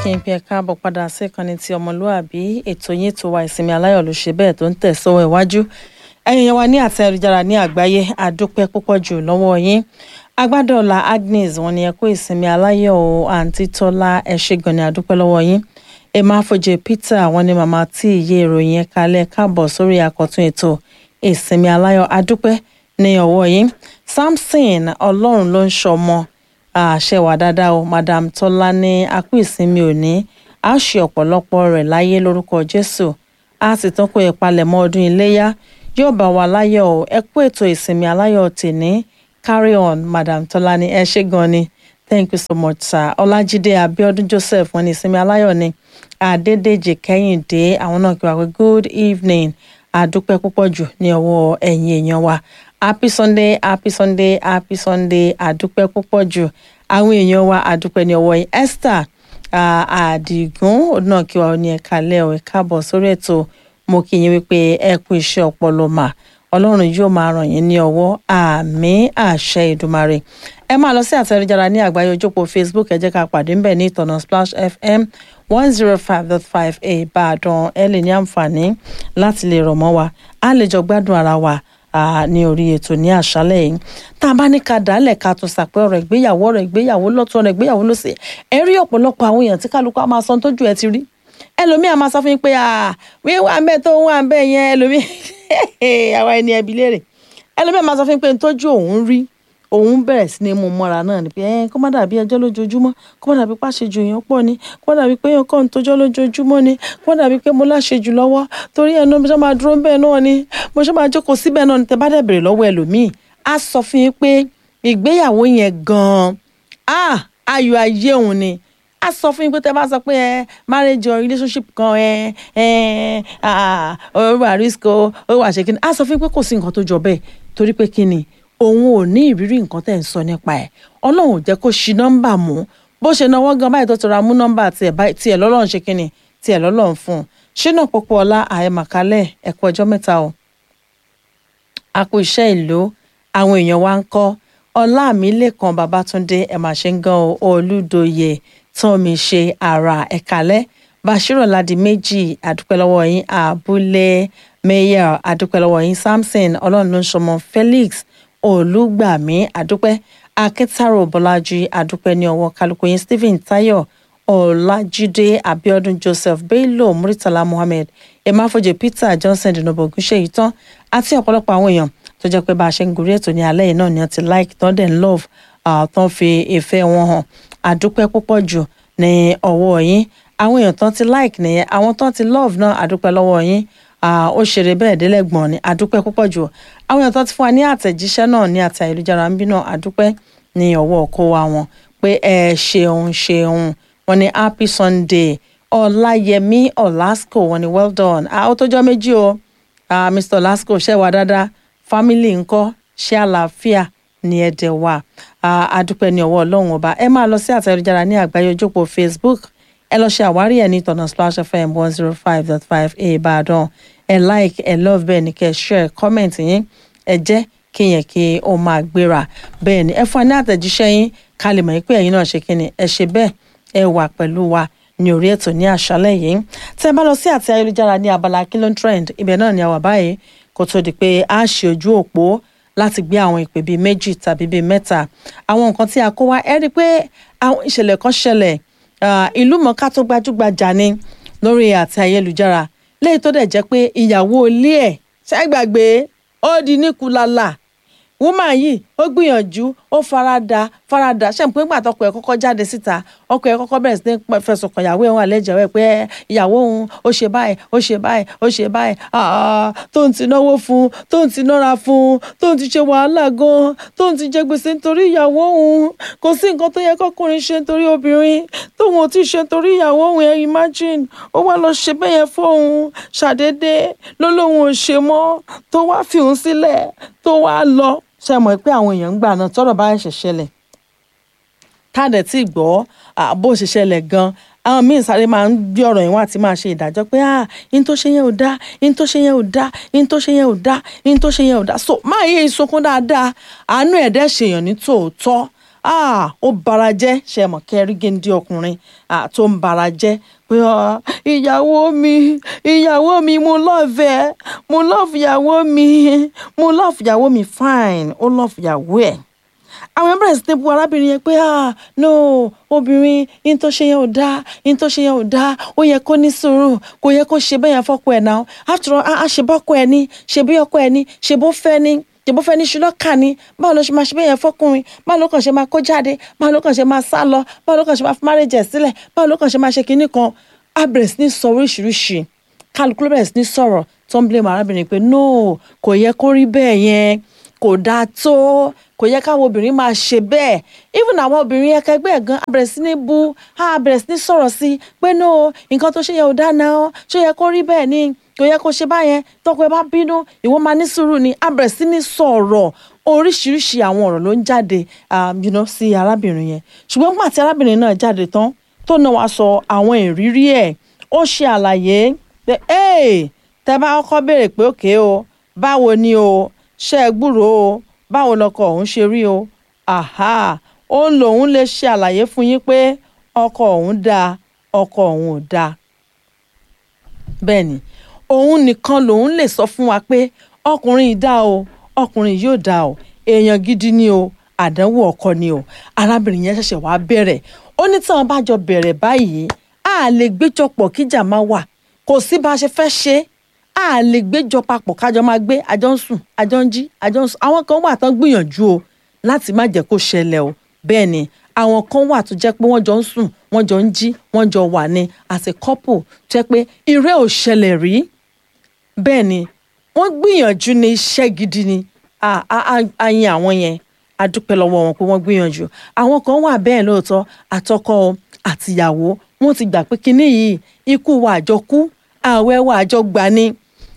kí n pe ẹ káàbọ̀ padà sí ìkànnì ti ọmọlúàbí ètò yín tó wa ìsinmi aláyọ̀ ló ṣe bẹ́ẹ̀ tó ń tẹ̀ sọ́wọ́ iwájú ẹ̀yin yẹn wa ní àti ayélujára ní àgbáyé àdúpẹ́ púpọ̀ jù lọ́wọ́ yín agbádọ́ọ̀la Agnes wọn ni ẹ kó ìsinmi aláyọ̀ o àǹtí Tọ́lá ẹ ṣé gan ni àdúpẹ́ lọ́wọ́ yín emma afọjẹ Peter wọn ni màmá tí ìyé ìròyìn ẹ̀ka alẹ́ káàbọ̀ sórí àkọ́tún ètò ìsinmi aláyọ̀ àdúpẹ́ ní ọwọ́ yín Samson ọlọ́run ló ń ṣọmọ àṣẹ wà dáadáa o madam tọ́lá ní akú ìsinmi òní a ṣe ọ̀pọ̀lọpọ̀ rẹ̀ láyé lórúkọ jésù a sì tún kó ìpalẹ̀mọ́ ọdún iléyá yóò bá wa láyọ̀ o ẹ kú ètò ìsinmi aláyọ̀ tèní carry on madam tọ́lá ní ẹ ṣé gan ni thank you so much sir ọlájídé abíọ́dún joseph wọn ní ìsinmi aláyọ̀ ni adédèjì kẹ́hìndé àwọn náà kí wà pé good evening àdúpẹ́ púpọ̀ jù ní ọwọ́ ẹ̀yin èèyàn wa happy sunday happy sunday happy sunday àdúpẹ́ púpọ̀ jù àwọn èèyàn wa àdúpẹ́ ní ọwọ́ yìí esther àdìgún òun náà kí wa ní ẹ̀ka lẹ́ ọ̀ ẹ̀ka bọ̀ sórí ètò mo kí yín wípé ẹ kú iṣẹ́ ọpọlọ mà ọlọ́run yóò máa ràn yín ní ọwọ́ àmín àṣẹ ìdùmarè ẹ máa lọ sí àtẹ̀jára ní àgbáyé ojópo facebook ẹ jẹ́ ká pàdé ńbẹ̀ ní ìtọ̀nà splash fm one zero five dot five ìbàdàn ẹ lè ní àǹfààní láti lè rọ̀ mọ́ wa á lè jọ gbádùn ara wa ní orí ètò ní àṣálẹ́ yìí tá a bá ní ká dálẹ̀ ká tún sàpẹ́ ọ̀rọ̀ ìgbéyàwó ọ̀rọ̀ ìgbéyàwó lọ́tún ọ̀rọ̀ ìgbéyàwó lọ́sẹ̀ ẹ rí ọ̀pọ̀lọpọ̀ àwọn èèyàn tí kálukú á máa sọ tójú ẹ ti rí ẹlòmíì á máa sọ fún yín pé wíwá ń bẹ tó ń wà ń bẹ yẹn ẹlòmíì àwa ẹni ẹbí léèrè ẹlòmíì á máa sọ fún yín pé tójú òun rí òun bẹ̀rẹ̀ sí ni mú mọ́ra náà ni pé ẹ kó má dàbí ẹjọ́ lójoojúmọ́ kó má dàbí pàṣẹjù èèyàn pọ̀ ni kó má dàbí pé èèyàn kàn ń tójọ́ lójoojúmọ́ ni kó má dàbí pé mo láṣejù lọ́wọ́ torí ẹ̀ náà mo ṣe máa dúró bẹ́ẹ̀ náà ni mo ṣe máa jókòó síbẹ̀ náà ni tẹ bá dẹ̀ bèrè lọ́wọ́ ẹlòmíì á sọ fún yín pé ìgbéyàwó yẹn gan-an ah ayọ̀ ayé òun ni a sọ fún yín pé tẹ bá sọ pé ẹ marriage or relationship kan ẹ ẹ ó wà risk ó wà ṣe kíni a sọ fún yín pé kò sí nǹkan tó jọ bẹ́ẹ̀ torí pé kíni òun ò ní ìrírí nǹkan tẹ̀ ń sọ nípa ẹ̀ ọlọ́run ò jẹ́ kó ṣi nọ́mbà mú bó ṣe náwó gan báyìí tó ti ra mú nọ́mbà tiẹ̀ lọ́lọ́run ṣe kíni tiẹ̀ lọ́lọ́run fún un ṣínà pópó ọlá àyèmàkálẹ̀ ẹ̀kọ́ ọjọ́ mẹ́ta o a kú iṣẹ́ ìlú àwọn èèyàn wa ń kọ́ ọlá mi lẹ́kan babatunde ẹ̀ mà ṣe ń gan olúdoyè tán mi ṣe àrà ẹ̀kálẹ́ bashiru ladi méjì àdúpẹ́ lọ́wọ́ yín àbúlé mayor àdúpẹ́ lọ́wọ́ yín samson ọlọ́run ló ń ṣọmọ felix olùgbàmí àdúpẹ́ akẹ́tàrò bọ́lájí àdúpẹ́ ní ọwọ́ kálukú yín stephen tayo ọlájídé abiodun joseph bello muritala muhammed emafoje peter johnson dinobo ogunṣeyi tán àti ọ̀pọ̀lọpọ̀ àwọn èèyàn tó jẹ́ pé bá a ṣe ń gorí ètò ní alẹ́ yìí náà ni wọ́n ti like tán dẹ̀ ń love tán fi ìfẹ́ wọn hàn àdúpẹ́ púpọ̀ jù ní ọwọ́ yín àwọn èèyàn tán ti like nìyẹn àwọn tán ti love náà àdúpẹ́ lọ́wọ́ yín ó ṣeré bẹ́ẹ̀ délẹ́gbọ̀n ni àdúpẹ́ púpọ̀ jù àwọn èèyàn tó ti fún wa ní àtẹ̀jíṣẹ́ náà ní àti ayélujára ń bí náà àdúpẹ́ ní ọwọ́ ọkọ wa wọn pé ẹ ṣeun ṣeun wọn ni happy sunday ọláyẹmí ọlásco wọn ni well done ó tójọ́ méjì o mr ọlásco ṣe wà dáadáa family ńkọ́ ṣe àlàáfíà ní ẹ̀dẹ̀ wa àdúpẹ́ ní ọwọ́ ọlọ́run ọba ẹ máa lọ sí àti ayélujára ní àgbáyé ojópo facebook ẹ lọ ṣe àwárí ẹ ní ìtọ̀nà splash fm one zero five dot five ìbàdàn ẹ like ẹ love bẹ́ẹ̀ ni kẹ́ share comment yín ẹ jẹ́ kí yẹn kí ó máa gbéra bẹ́ẹ̀ ni ẹ fún wa ní àtẹ̀jíṣẹ́ yín ká lè mọ̀ pé ẹ̀yin náà ṣe kí ni ẹ ṣe bẹ́ẹ̀ ẹ wà pẹ̀lú wa ní orí ètò ní àṣálẹ́ yìí tẹ́ ẹ bá lọ sí àti ayélujára ní abala kilo trend ibẹ̀ náà ni a wà báyìí kó tó di pé a ṣe ojú òpó láti gbé àwọn ìpè bíi méjì tàbí bíi mẹ́ta àwọn nǹkan tí a kó wá ẹ rí i pé àwọn ìṣẹ̀lẹ̀ kan ṣẹlẹ̀ ìlú mọ̀ọ́ká tó gbajúgbajà ni lórí àti ayélujára léyìí tó dẹ̀ jẹ́ pé ìyàwó ilé ẹ̀ ṣẹ́gbàgbé ó di níkulala woman yìí ó gbìyànjú ó farada farada ṣe pé nígbà tọkọ ẹ̀ kọ́kọ́ jáde síta ọkọ ẹ̀ kọ́kọ́ bẹ̀rẹ̀ sí ní fẹ̀sùn kàn ìyàwó ẹ̀ wọn àlẹjẹwẹ pé ìyàwó òun ó ṣe báyìí ó ṣe báyìí ó ṣe báyìí tó ń ti náwó fún tó ń ti nára fún tó ń ti ṣe wàhálà gan tó ń ti jẹ gbèsè nítorí ìyàwó òun kò sí nǹkan tó yẹ kọkùnrin ṣe nítorí obìnrin tóun ò tí ì ṣe nítorí ìyàwó òun ẹ imagine ó wá lọ ṣe bẹ́ẹ̀ yẹn fóun ṣàdédé ló lóun ò ṣe mọ́ tó wá fi òun sílẹ̀ tó wá lọ ṣe mọ̀ pé àwọn èèyàn ń gbà náà tọ́rọ̀ bá ṣẹ̀ ṣẹlẹ̀ táàdẹ̀ tí gbọ́ bó ṣe ṣẹlẹ̀ gan àwọn míín sáré máa ń gbé ọ̀rọ̀ yẹn wá àti máa ṣe ìdájọ́ pé ah in tó ṣe yẹn ò dá in tó ṣe yẹn ò dá in tó ṣe yẹn ò dá in tó ṣe yẹn ò dá so máa yé ìsokún dáadáa àánú ẹ̀dẹ́ ṣèyàn ní tòótọ́ ah ó bara jẹ́ ṣe mọ̀ kẹrí géńdé ọkùnrin ah tó ń bara jẹ́ pé ah ìyàwó mi ìyàwó mi mo lọ́ọ̀fẹ́ mo lọ́ọ̀fù ìyàwó mi mo lọ́ọ̀fù ìyàwó mi fine ó lọ́ọ̀fù ìyàwó ẹ̀ àwọn ẹ̀rọ bẹ̀rẹ̀ sí ní bu arábìnrin yẹn pé ah no obìnrin yín tó ṣe yẹn ò dáa yín tó ṣe yẹn ò dáa ó yẹ kó ní sùúrù kò yẹ kó ṣe bẹ́ẹ̀ yẹn fọ́kọ ẹ̀ náà after all a ṣe bọ́kọ ẹ̀ ní ṣe bí ọkọ ẹ̀ ní ṣe bó fẹ́ ní ṣe bó fẹ́ ní ṣùlọ́kà ní báwo ló ṣe máa ṣe bẹ́ẹ̀ yẹn fọ́kùnrin báwo ló kàn ṣe máa kó jáde báwo ló kàn ṣe máa sá lọ báwo ló kàn ṣe máa fi márèjẹ̀ sílẹ̀ báwo ló kàn ṣe máa ṣe kinní kan a bẹ̀rẹ̀ sí ní sọ oríṣiríṣi kálukú ló bẹ̀rẹ̀ sí ní sọ̀rọ̀ tó ń blame arábìnrin pé no kò yẹ kó rí bẹ́ẹ̀ yẹn kò dáa tó kò yẹ káwọn obìnrin máa ṣe bẹ́ẹ̀ even àwọn obìnrin ẹkẹgbẹ́ ẹ̀ gan abẹ̀rẹ̀ sí ní bu abẹ̀rẹ̀ sí ní sọ̀rọ̀ sí pé no nǹkan tó ṣe yẹ ò dáa náà ṣó yẹ kó rí bẹ́ẹ̀ ni kò yẹ kó ṣe báyẹn tọkọ ẹ bá bínú ìwọ máa ní sùúrù ni abẹ̀rẹ̀ sí ní sọ̀rọ̀ oríṣiríṣi àwọn ọ̀rọ̀ ló ń jáde you know, sí arábìnrin yẹn ṣùgbọ́n nígbà tí arábìnrin náà jáde tán tó náà wá sọ àwọn ìrírí ẹ̀ ó ṣe àlàyé pé tẹ bá kọ́kọ́ béèrè pé òkè o báwo ni o ṣe é gbúròó o báwo lọkọ òun ṣe rí o aha ó ń lòun lè ṣe àlàyé fún yín pé ọkọ òun dáa ọkọ òun ò dáa bẹ́ẹ̀ ni òun nìkan lòun lè sọ fún wa pé ọkùnrin yìí dáa o ọkùnrin yìí ò dáa o èèyàn gidi ni o àdánwò ọkọ ni o arábìnrin yẹn ṣẹ̀ṣẹ̀ wá bẹ̀rẹ̀ ó ní tí wọn bá jọ bẹ̀rẹ̀ báyìí a lè gbéjọpọ̀ kíjà máa wà kò sí bá a ṣe fẹ́ ṣe é a lè gbéjọ papọ̀ kájọ máa gbé àjọ ń sùn àjọ ń jí àjọ ń sùn àwọn kan wà tán gbìyànjú o láti má jẹ́ kó ṣẹlẹ̀ o bẹ́ẹ̀ ni àwọn kan wà tó jẹ́ pé wọ́n jọ ń sùn wọ́n jọ ń jí wọ́n jọ wà ní as a couple tó jẹ́ pé irẹ́ ò ṣẹlẹ̀ rí bẹ́ẹ̀ ni wọ́n gbìyànjú ní iṣẹ́ gidi ni a yin àwọn yẹn a dúpẹ́ lọ́wọ́ wọn pé wọ́n gbìyànjú àwọn kan wà bẹ́ẹ̀ lóòótọ́ àtọkọ àtìyàwó wọ́n ti gbà pé kinní yìí ikú wa àjọkú àwẹ̀ wa àjọgbà ni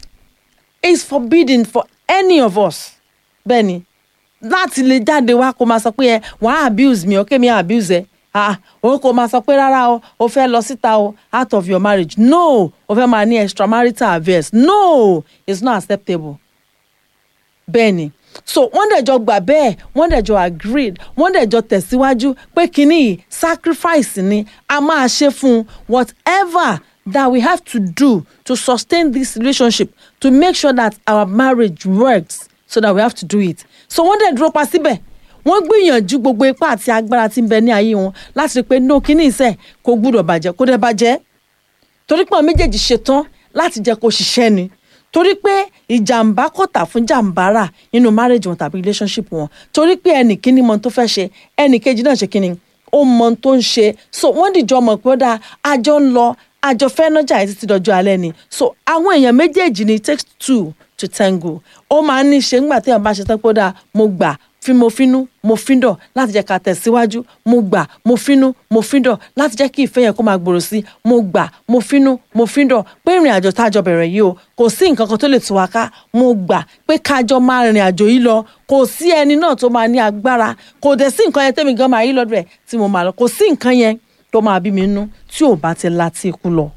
is forbidden for any of us bẹ́ẹ̀ ni láti lè jáde wá kó máa sọ pé ẹ wàá abuse mi ọkẹ́ mi abuse ẹ ah òun kò máa sọ pé rárá o o fẹ́ lọ síta o out of your marriage no o fẹ́ máa ní extramarital affairs no it's not acceptable bẹ́ẹ̀ ni so wọ́n dẹ̀ jọ gbà bẹ́ẹ̀ wọ́n dẹ̀ jọ agreed wọ́n dẹ̀ jọ tẹ̀síwájú pé kínní yìí sacrifice ni a máa ṣe fún whatever that we have to do to sustain this relationship to make sure that our marriage works so that we have to do it so wọ́n dẹ̀ dúró pa síbẹ̀ wọ́n gbìyànjú gbogbo ipá àti agbára tí ń bẹ ní ayé wọn láti rí i pé no kíní ìṣe kò gbúdọ̀ bàjẹ́ kó dẹ̀ bàjẹ́ torí pé àwọn méjèèjì ṣetán láti jẹ́ kó ṣiṣẹ́ ni torí pé ìjàmbá kò tà fún jàmbá rà nínú marriage wọn tàbí relationship wọn torí pé ẹnì kíní mọ tó fẹ́ ṣe ẹnì kejì náà ṣe kíní ó mọ tó ń ṣe so wọ́n dìjọ mọ̀ pé ó dáa àjọ ń lọ àjọ fẹ́ nájà yìí títí dọjọ́ alẹ́ ni so àwọn èèyàn méjèèjì ni it takes two to tango ó máa ń ní ṣe ńgbà tí èèyàn bá ṣe tán pé ó dáa mo gbà fi mo finú mo fíndọ̀ láti jẹ́ ká tẹ̀síwájú mo gbà mo finú mo fíndọ̀ láti jẹ́ kí ìfẹ́ yẹn kó máa gbòòrò sí mo gbà mo finú mo fíndọ̀ pé ìrìn àjò tájọ bẹ̀rẹ̀ yìí o kò sí nǹkan kan tó lè tú wa ká mo gbà pé kájọ máa rìnrìn àjò yìí lọ kò sí ẹni náà tó máa ní agbára kò dẹ̀ sí nǹkan yẹn tẹ́mi gan máa yí lọ́dọ̀ ẹ̀ tí mo máa lọ kò sí nǹkan yẹn tó máa bí mi nú tí ò bá ti láti ikú lọ.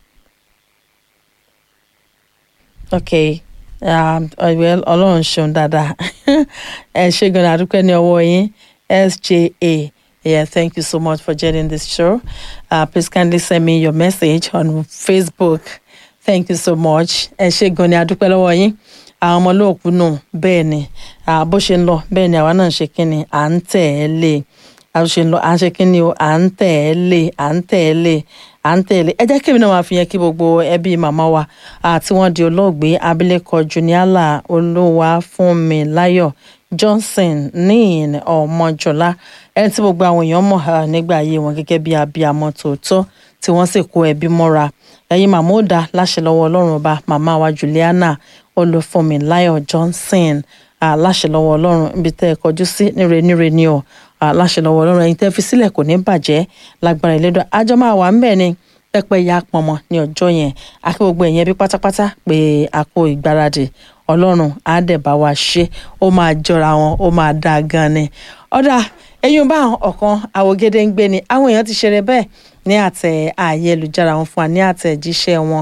okay um, well ọlọ́run ṣeun dáadáa ẹ ṣe gan adúpẹ́ ní ọwọ́ yín sja yeah thank you so much for joining this show uh, please kindly send me your message on facebook thank you so much ẹ ṣe gan ni adúpẹ́ lọ́wọ́ yín àwọn ọmọ olóòkú nù bẹ́ẹ̀ ni bó ṣe ń lọ bẹ́ẹ̀ ni àwa náà ń ṣe kínni à ń tẹ̀ ẹ́ lé a ṣe ń lọ à ń ṣe kínni o à ń tẹ̀ ẹ́ lé à ń tẹ̀ ẹ́ lé à ń tẹ̀lé ẹ jẹ́ kébì náà máa fi yẹn kí gbogbo ẹbí màmá wa àti wọ́n di olóògbé abilékọ juniala olúwafúnmiláyọ̀ johnson ní ọmọjọlá ẹni tí gbogbo àwọn èèyàn mọ̀ nígbà ayé wọn gẹ́gẹ́ bí abiyamọ tòótọ́ tí wọ́n sì kó ẹbí mọ́ra ẹ̀yin màmá ó dá láṣẹ lọ́wọ́ ọlọ́run ọba màmá wa juliana olúfúnmiláyọ̀ johnson láṣẹ lọ́wọ́ ọlọ́run ibi tẹ́ ẹ kọjú sí níre níre ni o aláṣẹ lọ́wọ́ ọlọ́run ẹ̀yin tẹ́ fi sílẹ̀ kò ní bàjẹ́ lágbára ìlédò àjọ máa wà ń bẹ̀ ni pẹ́pẹ́ ya pọnmọ ní ọjọ́ yẹn akí gbogbo ẹ̀yìn ẹbí pátápátá pé a kó ìgbáradì ọlọ́run á dẹ̀ bá wa ṣe ó máa jọra wọn ó máa dáa gan ni ọ̀dà ẹ̀yin bá ọ̀kan àwògede ń gbé ni àwọn èèyàn ti ṣeré bẹ́ẹ̀ ní àtẹ ayélujára wọn fún wa ní àtẹ̀jíṣẹ́ wọn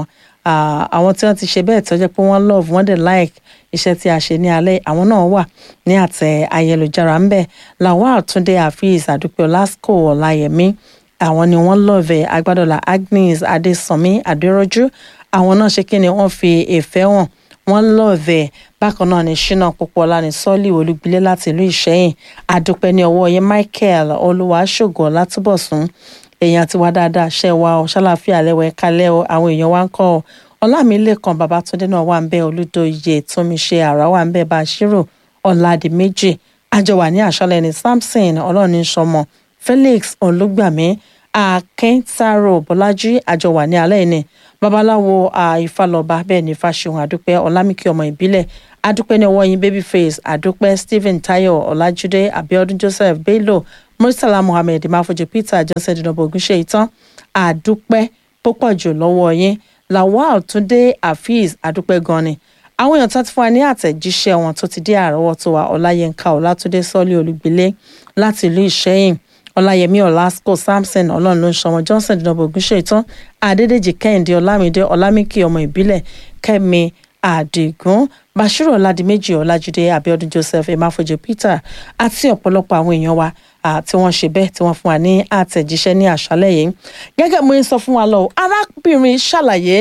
àwọn tí wọ́n ti ṣe bẹ́ẹ̀ tó jẹ́ pé wọ́n love wọ́n dẹ̀ like iṣẹ́ tí a ṣe ní alẹ́ àwọn náà wà ní àtẹ ayélujára ń bẹ̀ lawal túndé hafiz àdúpẹ́ ọlásùkò ọláyẹmí àwọn ni wọ́n lọ́ọ̀vẹ̀ agbádọ́là agnes adésànmí adéròjú àwọn náà ṣe kí ni wọ́n fi ìfẹ́ hàn wọ́n lọ́ọ̀vẹ̀ bákan náà ní ṣínà púpọ̀lá ní sọ́ọ̀lì olúgbilé láti ìlú ìṣẹ́yìn àdúpẹ́ ní ọwọ́ yẹn michael olúwaṣògo látúbọ̀sún èèyàn ti wá dáadáa ṣe wa ọ ṣàlàfíà lẹ́wọ̀ ẹ̀ka lẹ́wọ̀ àwọn èèyàn wa ń kọ́ ọ ọlámilẹ́kan babatunde náà wà ń bẹ olùdóye tómiṣe àrà wà ń bẹ bàṣírò ọ̀làdìmẹ́jì àjọwà ní àṣálẹ́ ní samson ọlọ́ọ̀ni sọmọ felix olùgbàmí akíntàrò bọ́lájí àjọwà ní alẹ́ ní babaláwo ìfàlọ́ba bẹ́ẹ̀ ní fàṣẹ̀hùn àdúpẹ́ ọlámìkí ọmọ ìbílẹ̀ àdúpẹ́ ní ọwọ́ yín babyface àdúpẹ́ stephen tayo ọlájídé abiodun joseph bello murtala muhammed mafojú peter johnson dinobo ogunṣe ìtàn àdúpẹ́ púpọ̀ jù lọ́wọ́ yín lawal túndé hafiz àdúpẹ́ gan ni àwọn èèyàn tó ti fún wa ní àtẹ̀jíṣẹ́ wọn tó ti dé àrọ́wọ́tó wa ọláyínká ọlátúndé sọ́lé olùgbélé láti ìlú ìṣẹ́yìn ọláyẹmí ọlásùkò samson ọlọ́run ló ń ṣọmọ johnson dinobo ogunṣe ìtàn adédèjì kẹ́hìndé ọlámídé ọlámíkì ọmọ ìbílẹ̀ kẹ́mi àdìgún bashiru ọládìméjì ọlájídé abiodun joseph emafojo peter àti ọ̀pọ̀lọpọ̀ àwọn èèyàn wa tí wọ́n ṣe bẹ́ẹ̀ tí wọ́n fún wa ní àtẹ̀jíṣẹ́ ní àṣálẹ́ yìí gẹ́gẹ́ mo ń sọ fún wa lọ arábìnrin ṣàlàyé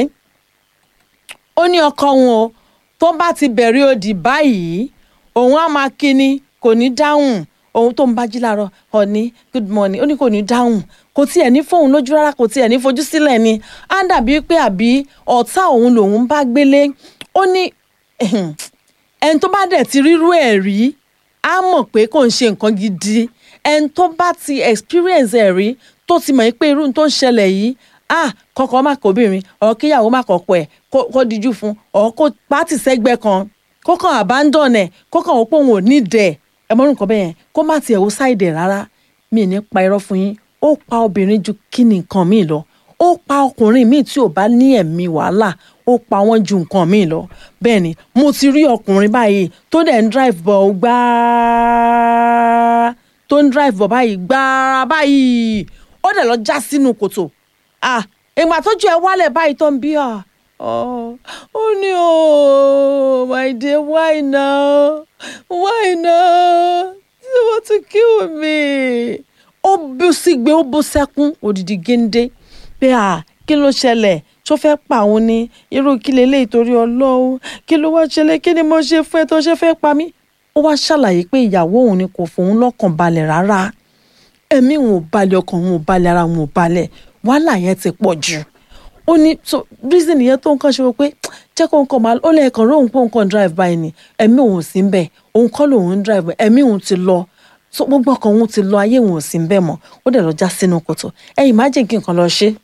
ó ní ọkọ òun o tó bá ti bẹ̀rẹ̀ òdì báyìí òun á máa kíni kò ní dáhùn òun tó ń bá jí láàárọ̀ ọ̀ní good morning ó ní kò ní dáhùn kò tiẹ̀ ní fóun lójú rárá kò tiẹ̀ ní fojú sílẹ̀ ni á dàbí pé àbí ọ̀tá òun lòun bá gbélé ó ní ẹni tó bá dẹ̀ ti rírú ẹ̀ rí á mọ̀ pé kò ń ṣe nǹkan gidi ẹni tó bá ti experience ẹ̀ rí tó ti mọ̀ pé irú tó ń ṣẹlẹ̀ yìí ah kọkọ má kóbìnrin ọ̀ kíyàwó má kọ̀kọ̀ ẹ̀ kó díjú fún ọ̀ kó pátì sẹ́gbẹ́ kan kó kàn abandon ẹ̀ kó kàn ó pé òun ò ní dẹ̀ ẹ mọ́rùn nǹkan bẹ́ẹ̀ yẹn kó má tiẹ̀ wo ṣáìdẹ̀ rárá mi ní pa irọ́ fún yín ó pa obìnrin ju kí ni nǹkan míì lọ ó pa ọkùnrin míì tí ò bá ní ẹ̀mí wàhálà ó pa wọ́n ju nǹkan míì lọ bẹ́ẹ̀ ni mo ti rí ọkùnrin báyìí tó dẹ̀ ń drive bọ̀ gbáà tó ń drive bọ̀ báyìí gbáà báyìí ó dẹ̀ lọ já sínú kòtò ah ìgbà tójú ẹ wálẹ̀ báyìí tó ń bí ah ó ní o my dear why now why now you want to kill me ó bú sígbe ó bú sẹ́kún òdìdí géńdé pé à kí ló ṣẹlẹ̀ tó fẹ́ pa òun ni irú kí leléyìí torí ọlọ́run kí ló wá ṣẹlẹ̀ kí ni mo ṣe fún ẹ tó ṣe fẹ́ pa mí ó wá ṣàlàyé pé ìyàwó òun ni kò fòun lọ́kàn balẹ̀ rárá ẹ̀mí òun ò balẹ̀ ọkàn òun ò balẹ̀ ara òun ò balẹ̀ wàhálà yẹn ti pọ̀ jù ó ní so reason yẹn tó nǹkan ṣe wọ pé jẹ́ kó nǹkan máa ó lẹ́ẹ̀kan róhùn pé nǹkan drive by ni ẹ̀mí òun sí ń bẹ̀ òun kọ́ lòun ń drive by ẹ̀mí òun ti lọ so gbogbo ọkàn òun ti lọ ayé òun ò sí ń bẹ̀ mọ́ ó dẹ̀ lọ já sínú kòtò ẹ imagine kí nǹkan lọ ṣe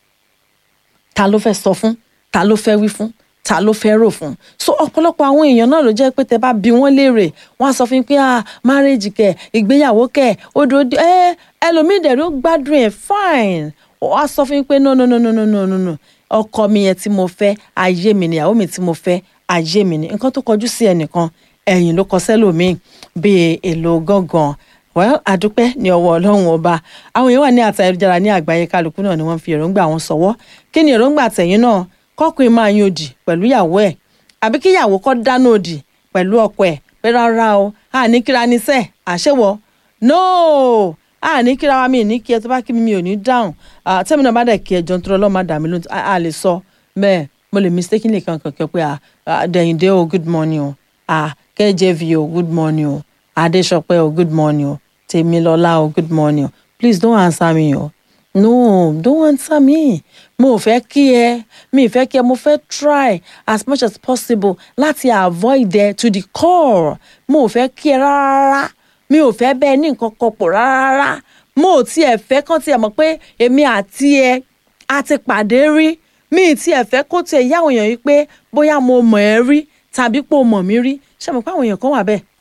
ta ló fẹ́ sọ fún ta ló fẹ́ wí fún ta ló fẹ́ rò fún so ọ̀pọ̀lọpọ̀ àwọn èèyàn náà ló jẹ́ pé tẹ bá bi wọ́n léèrè wọ́n á sọ fún yín pé ah marriage kẹ̀ ìgbéyàwó kẹ̀ odò ẹ ẹlòmíì dẹ̀ ló gbádùn ẹ̀ fine wọ́n á sọ fún yín pé no no no no no no no no ọkọ mi yẹn tí mo fẹ́ ayé mi ni ìyàwó mi tí mo fẹ́ ayé mi ni nǹkan tó kọjú sí ẹnìkan ẹ̀yìn ló kọ sẹ́lòmíì bíi èlò gángan well adúpẹ́ ní ọwọ́ ọlọ́run ọba àwọn èèyàn wà ní àtà ayélujára ní àgbáyé kálukú náà ni wọ́n fi èròǹgbà wọn sọ̀wọ́ kí ni èròǹgbà tẹ̀yìn náà kọ́kùnrin máa yan òdì pẹ̀lú ìyàwó ẹ̀ àbí kí ìyàwó kọ́ dáná òdì pẹ̀lú ọkọ ẹ̀ pé rárá o àní kíra ní sẹ́ẹ̀ àṣẹwọ́ no àní kíra wa mi ní kí ẹ tó bá kí mi mi ò ní dáhùn tẹ́mi náà bá dẹ̀ kí ẹ jọ nítorí ọlọ́run má dà mí lóhùn a lè sọ bẹ́ẹ̀ mo lè mistakenly kan kankan pé dẹ̀yìndé o good morning o kjv o good morning o adéṣọpẹ́ o good morning o tèmilọ́lá o good morning o please don't answer me o no don't answer me mo ò fẹ́ kí ẹ mi ì fẹ́ kí ẹ mo fẹ́ try as much as possible láti avoid ẹ to the core mo ò fẹ́ kí ẹ rárá mi ò fẹ́ bẹ́ẹ̀ ní nǹkan kan pọ̀ rárá mo ò tiẹ̀ fẹ́ kán tiẹ̀ mọ̀ pé èmi àti ẹ a ti pàdé rí mi ì tiẹ̀ fẹ́ kó tiẹ̀ yá àwọn èèyàn yìí pé bóyá mo mọ̀ ẹ́ rí tàbí pé o mọ̀ mí rí ṣé mo pé àwọn èèyàn kan wà bẹ́ẹ̀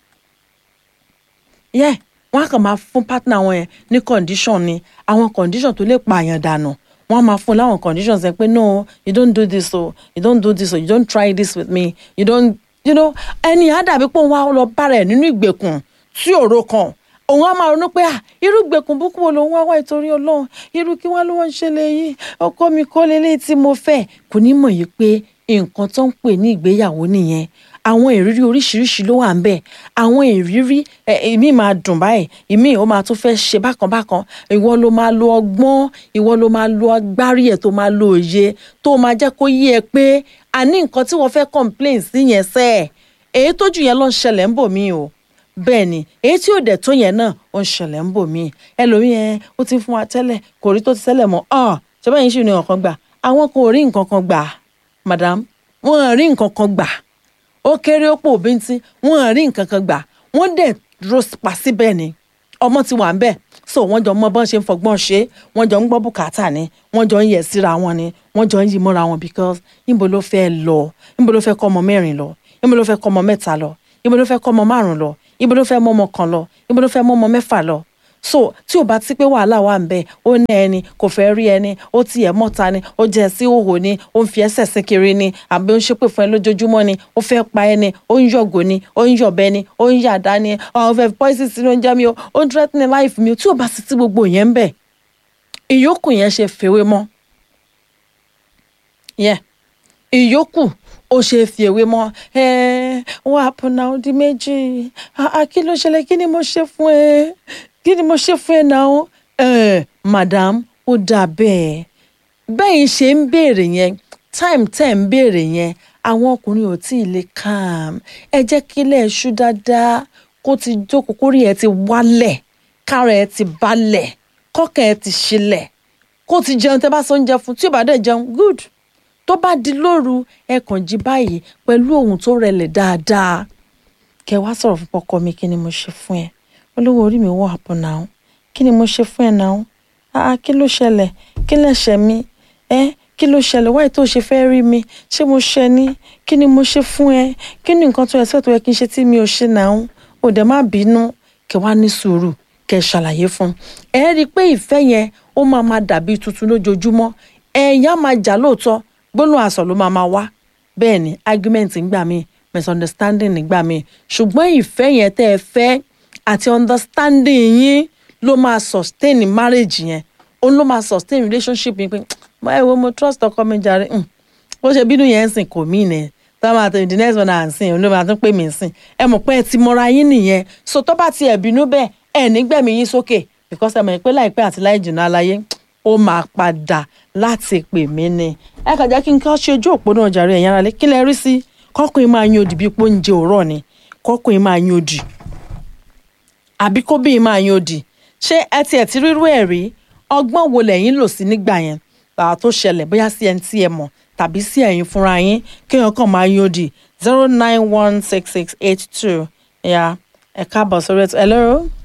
yeah wọ́n á kàn máa fún partner wọn yẹn ní condition ni àwọn condition tó lè pààyàn dànù wọ́n á máa fún láwọn conditions ẹ pé no you don't do this o you don't do this o you don't try this with me you don't you know ẹni á dàbí pé òun wá lọ bára ẹ̀ nínú ìgbèkùn tí òro kan òun á máa ronú pé à irú gbèkùn búkú wo lòun wá wá ìtorí ọlọ́run irú kí wọ́n ló wọ́n ń ṣẹlẹ̀ yìí ọkọ mi kọ́ lélẹ́yìí tí mo fẹ́ kò ní mọ̀ yìí pé nǹkan tó ń pè ní ìgbéyàwó nìyẹn àwọn ìrírí oríṣiríṣi ló wà ń bẹ̀ àwọn ìrírí ìmí máa dùn báyìí ìmí ó máa tún fẹ́ ṣe bákan bákan ìwọ ló máa lo ọgbọ́n ìwọ ló máa lo agbárí ẹ̀ tó máa lo òye tó máa jẹ́ kó yé ẹ pé àní nǹkan tí wọ́n fẹ́ complain sí yẹn sẹ́ ẹ̀ èyí tójú yẹn ló ń ṣẹlẹ̀ ń bò mí o bẹ́ẹ̀ ni èyí tí ò dẹ̀ tó yẹn náà ó ń ṣẹlẹ̀ ń bò mí ẹlòmíì yẹn ó ti fún wa tẹ́lẹ̀ kò rí tó ti tẹ́lẹ̀ mọ́ ọ̀ ṣé báyìí ṣì ní nǹkan gbà àwọn kò rí nǹkan kan gbà madam wọn rí nǹkan kan gbà ó kéré ó pò bíntín wọn rí nǹkan kan gbà wọn dẹ̀ dúró pa síbẹ̀ ni ọmọ ti wà ń bẹ̀ so wọ́n jọ mọ bọ́n ṣe ń fọgbọ́n ṣe wọ́n jọ ń gbọ́ bùkátà ni wọ́n jọ ń yẹ̀ síra wọn ni wọ́n jọ ń yí mọ́ra wọn because níbo ló fẹ́ lọ níbo ló fẹ́ kọ́ ọmọ mẹ́rin lọ níbo ló fẹ́ kọ́ ọmọ mẹ́ta lọ níbo ló fẹ́ kọ́ ọmọ márùn lọ níbo ló fẹ́ mọ́ ọmọ kan lọ níbo ló fẹ́ mọ́ ọmọ mẹ́fà lọ so tí ò bá ti pé wàhálà wà ń bẹ ó ní ẹni kò fẹ́ rí ẹni ó tiẹ̀ mọ́ta ni ó jẹ́ sí òhò ni ó ń fi ẹsẹ̀ sí kiri ni àbí ó ń ṣépè fún ẹ lójoojúmọ́ ni ó fẹ́ pa ẹni ó ń yọ̀gò ni ó ń yọ̀bẹ ni ó ń yàdá ni ọ̀hún fẹ́ poison sínú oúnjẹ mi o ó ń threatening life mi o tí ò bá ti ti gbogbo yẹn ń bẹ ìyókù yẹn ṣe fèwé mọ́ ìyókù ó ṣe fi èwe mọ ẹ wọ́n àpọnà ọdún méjì kí ló ṣẹlẹ̀ kí ni mo ṣe fún ẹ kí ni mo ṣe fún ẹ náà ẹ madam ó dà bẹ́ẹ̀ bẹ́ẹ̀ ṣe ń béèrè yẹn time tẹ̀ ń béèrè yẹn àwọn ọkùnrin ò tí ì lè calm ẹ jẹ́ kí ilé ẹ̀ṣú dáadáa kó ti jókòó kórìí ẹ ti wálẹ̀ kára ẹ ti balẹ̀ kọ́kàn ẹ ti ṣílẹ̀ kó ti jẹun tẹ́ bá sọ oúnjẹ fún tí ò bá dẹ̀ jẹun good tó bá di lóru ẹ kàn jí báyìí pẹ̀lú ohun tó rẹlẹ̀ dáadáa kẹ wá sọ̀rọ̀ fún ọkọ mi kí ni mo ṣe fún ẹ olówó orí mi wọ̀ àpò náà kí ni mo ṣe fún ẹ náà ah kí ló ṣẹlẹ̀ kí lẹ̀ṣẹ̀ mi ẹ kí ló ṣẹlẹ̀ wáyé tó ṣe fẹ́ rí mi ṣé mo ṣẹ ní kí ni mo ṣe fún ẹ kí ni nǹkan tó yẹ sẹ́ẹ̀ tó yẹ kí n ṣe tí mi ò ṣe náà ò dẹ̀ má bínú kẹ wá ní sùúrù kẹ ṣàlàyé fún ẹ rí i pé ìfẹ́ yẹn ó máa máa dàbí tuntun lójoojúmọ́ ẹ̀yà máa jà lóòótọ́ gbólóhùn àsọ̀ ló máa máa wá bẹ́ẹ̀ ni argument ńgbà míì misunderstanding nígbà míì ṣùgbọ́n ìfẹ́ yẹn tẹ́ ẹ fẹ́ àti understanding yín ló máa sustain marriage yẹn òun ló máa sustain relationship yín pé ẹ wo mo trust ọkọ mi jàre bó ṣe bínú yẹn ń sìn kò mí nẹ tá a máa tẹ̀ the next one à ń sìn òun ló máa tún pè mí sìn ẹ mọ̀ pé ẹ ti mọra yín nìyẹn so tó bá tiẹ̀ bínú bẹ́ẹ̀ ẹ nígbẹ̀mí yín sókè because ẹ mọ̀ pé láìpẹ́ àti láì jìnnà aláyé ó máa padà láti pè mí ni ẹ kàn jẹ́ kí n kọ́ ṣe ojú òpó náà jàre ẹ̀yàn ara lé kí lẹ rí sí kọ́kùnrin máa yan òdì bíi pọ́ńjẹ òrọ̀ ni kọ́kùnrin máa yan òdì àbí kóbìnrin máa yan òdì ṣé ẹ tiẹ̀ ti rírú ẹ̀ rí ọgbọ́n wo lẹ́yìn lò sí nígbà yẹn tàà tó ṣẹlẹ̀ bóyá sí ẹni tí ẹ mọ̀ tàbí sí ẹ̀yin fúnra yín kéèyàn kàn máa yan òdì zero nine one six six eight two ya ẹ káàbọ̀ sórí ètò hello.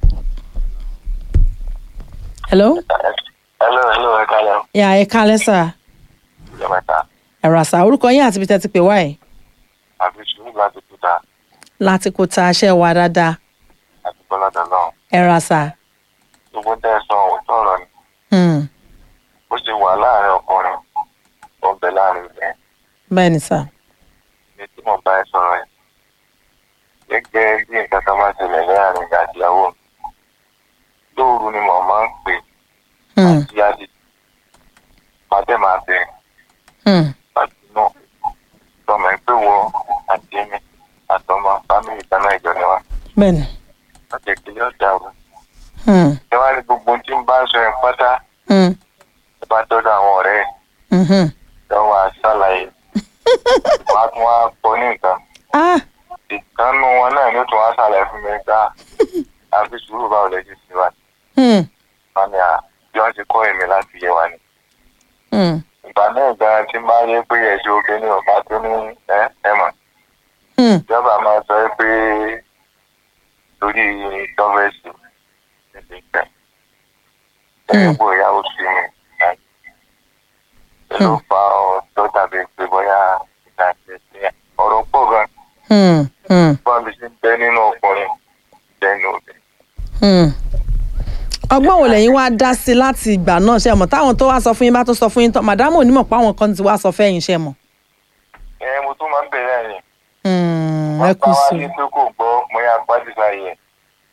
hello. hello hello ẹ kálẹ́. ya ẹ kálẹ́ sà ìjọba ta ẹ̀rọ àṣà orúkọ yín àti ibi tẹ́ ti pè wá ẹ̀ àbí sùúrù láti kúta láti kó ta aṣẹ́ wa dáadáa àti bọ́lọ́dọ̀ náà ẹ̀rọ àṣà. gbogbo tẹ́ ẹ sọ òótọ́ ọ̀rọ̀ ni Hmm. ó ṣe wà láàrin ọkùnrin ó ń bẹ láàrin ìfẹ́ bẹ́ẹ̀ ni sà. ní tí mo bá ẹ sọ̀rọ̀ ẹ̀ gẹ́gẹ́ bí nǹkan kan bá ṣẹlẹ̀ láàrin ìgbà àtìyàwó mi lóru ni mo máa ń pè Hmm. àti àdì pàdé máa bẹ̀ Hmm. láti inú tọmọ ẹ pé wọ àti mi àtọmọ fámìlì kan náà ìjọ ni wa bẹ́ẹ̀ ni. wọ́n jẹ́ kí yóò dàrú Hmm. ẹ wá ní gbogbo ohun tí ń bá ń sọ yẹn pátá Hmm. ẹ bá dọ́dọ̀ àwọn ọ̀rẹ́ ẹ̀ Mhm. ẹ wá ṣàlàyé wọ́n á tún wá pọ̀ ní nǹkan ah ìkànnù wọn náà ló tún wá ṣàlàyé fún mi gbá àfi sùúrù báwo lè ṣe sí wa Hmm. wọn ni à bí wọ́n ti kọ́ èmi láti yé wa ni Hmm. ìgbà náà gan tí n bá yẹ pé ẹ̀ṣẹ̀ oge ní ọ̀gá tó ní ẹ ẹ mọ̀ Hmm. ìjọba máa sọ pé torí gọ́ọ̀mẹ̀sì níbi ìgbà ẹ̀yìn bò ìyàwó sí mi ẹ̀ ló fa ọ tó dàbí pé bóyá ìgbà ìgbà ọ̀rọ̀ pọ̀ gan Hmm. Hmm. bọ́n mi ti bẹ nínú ọkùnrin lẹ́nu obìnrin. Hmm. ọgbọ́n wo lẹ́yìn wá dá sí láti ìgbà náà ṣe mọ̀ táwọn tó wá sọ fún yín bá tó sọ fún yín tán màdámù onímọ̀ pé àwọn kan ti wá sọ fẹ́yìn ṣe mọ̀. ẹ mo tún máa ń bẹ̀rẹ̀ ẹ̀yìn Hmm. ẹ wọ́n kú pa wá sí ní pé kò gbọ́ mo yá pàdé sáyé ẹ̀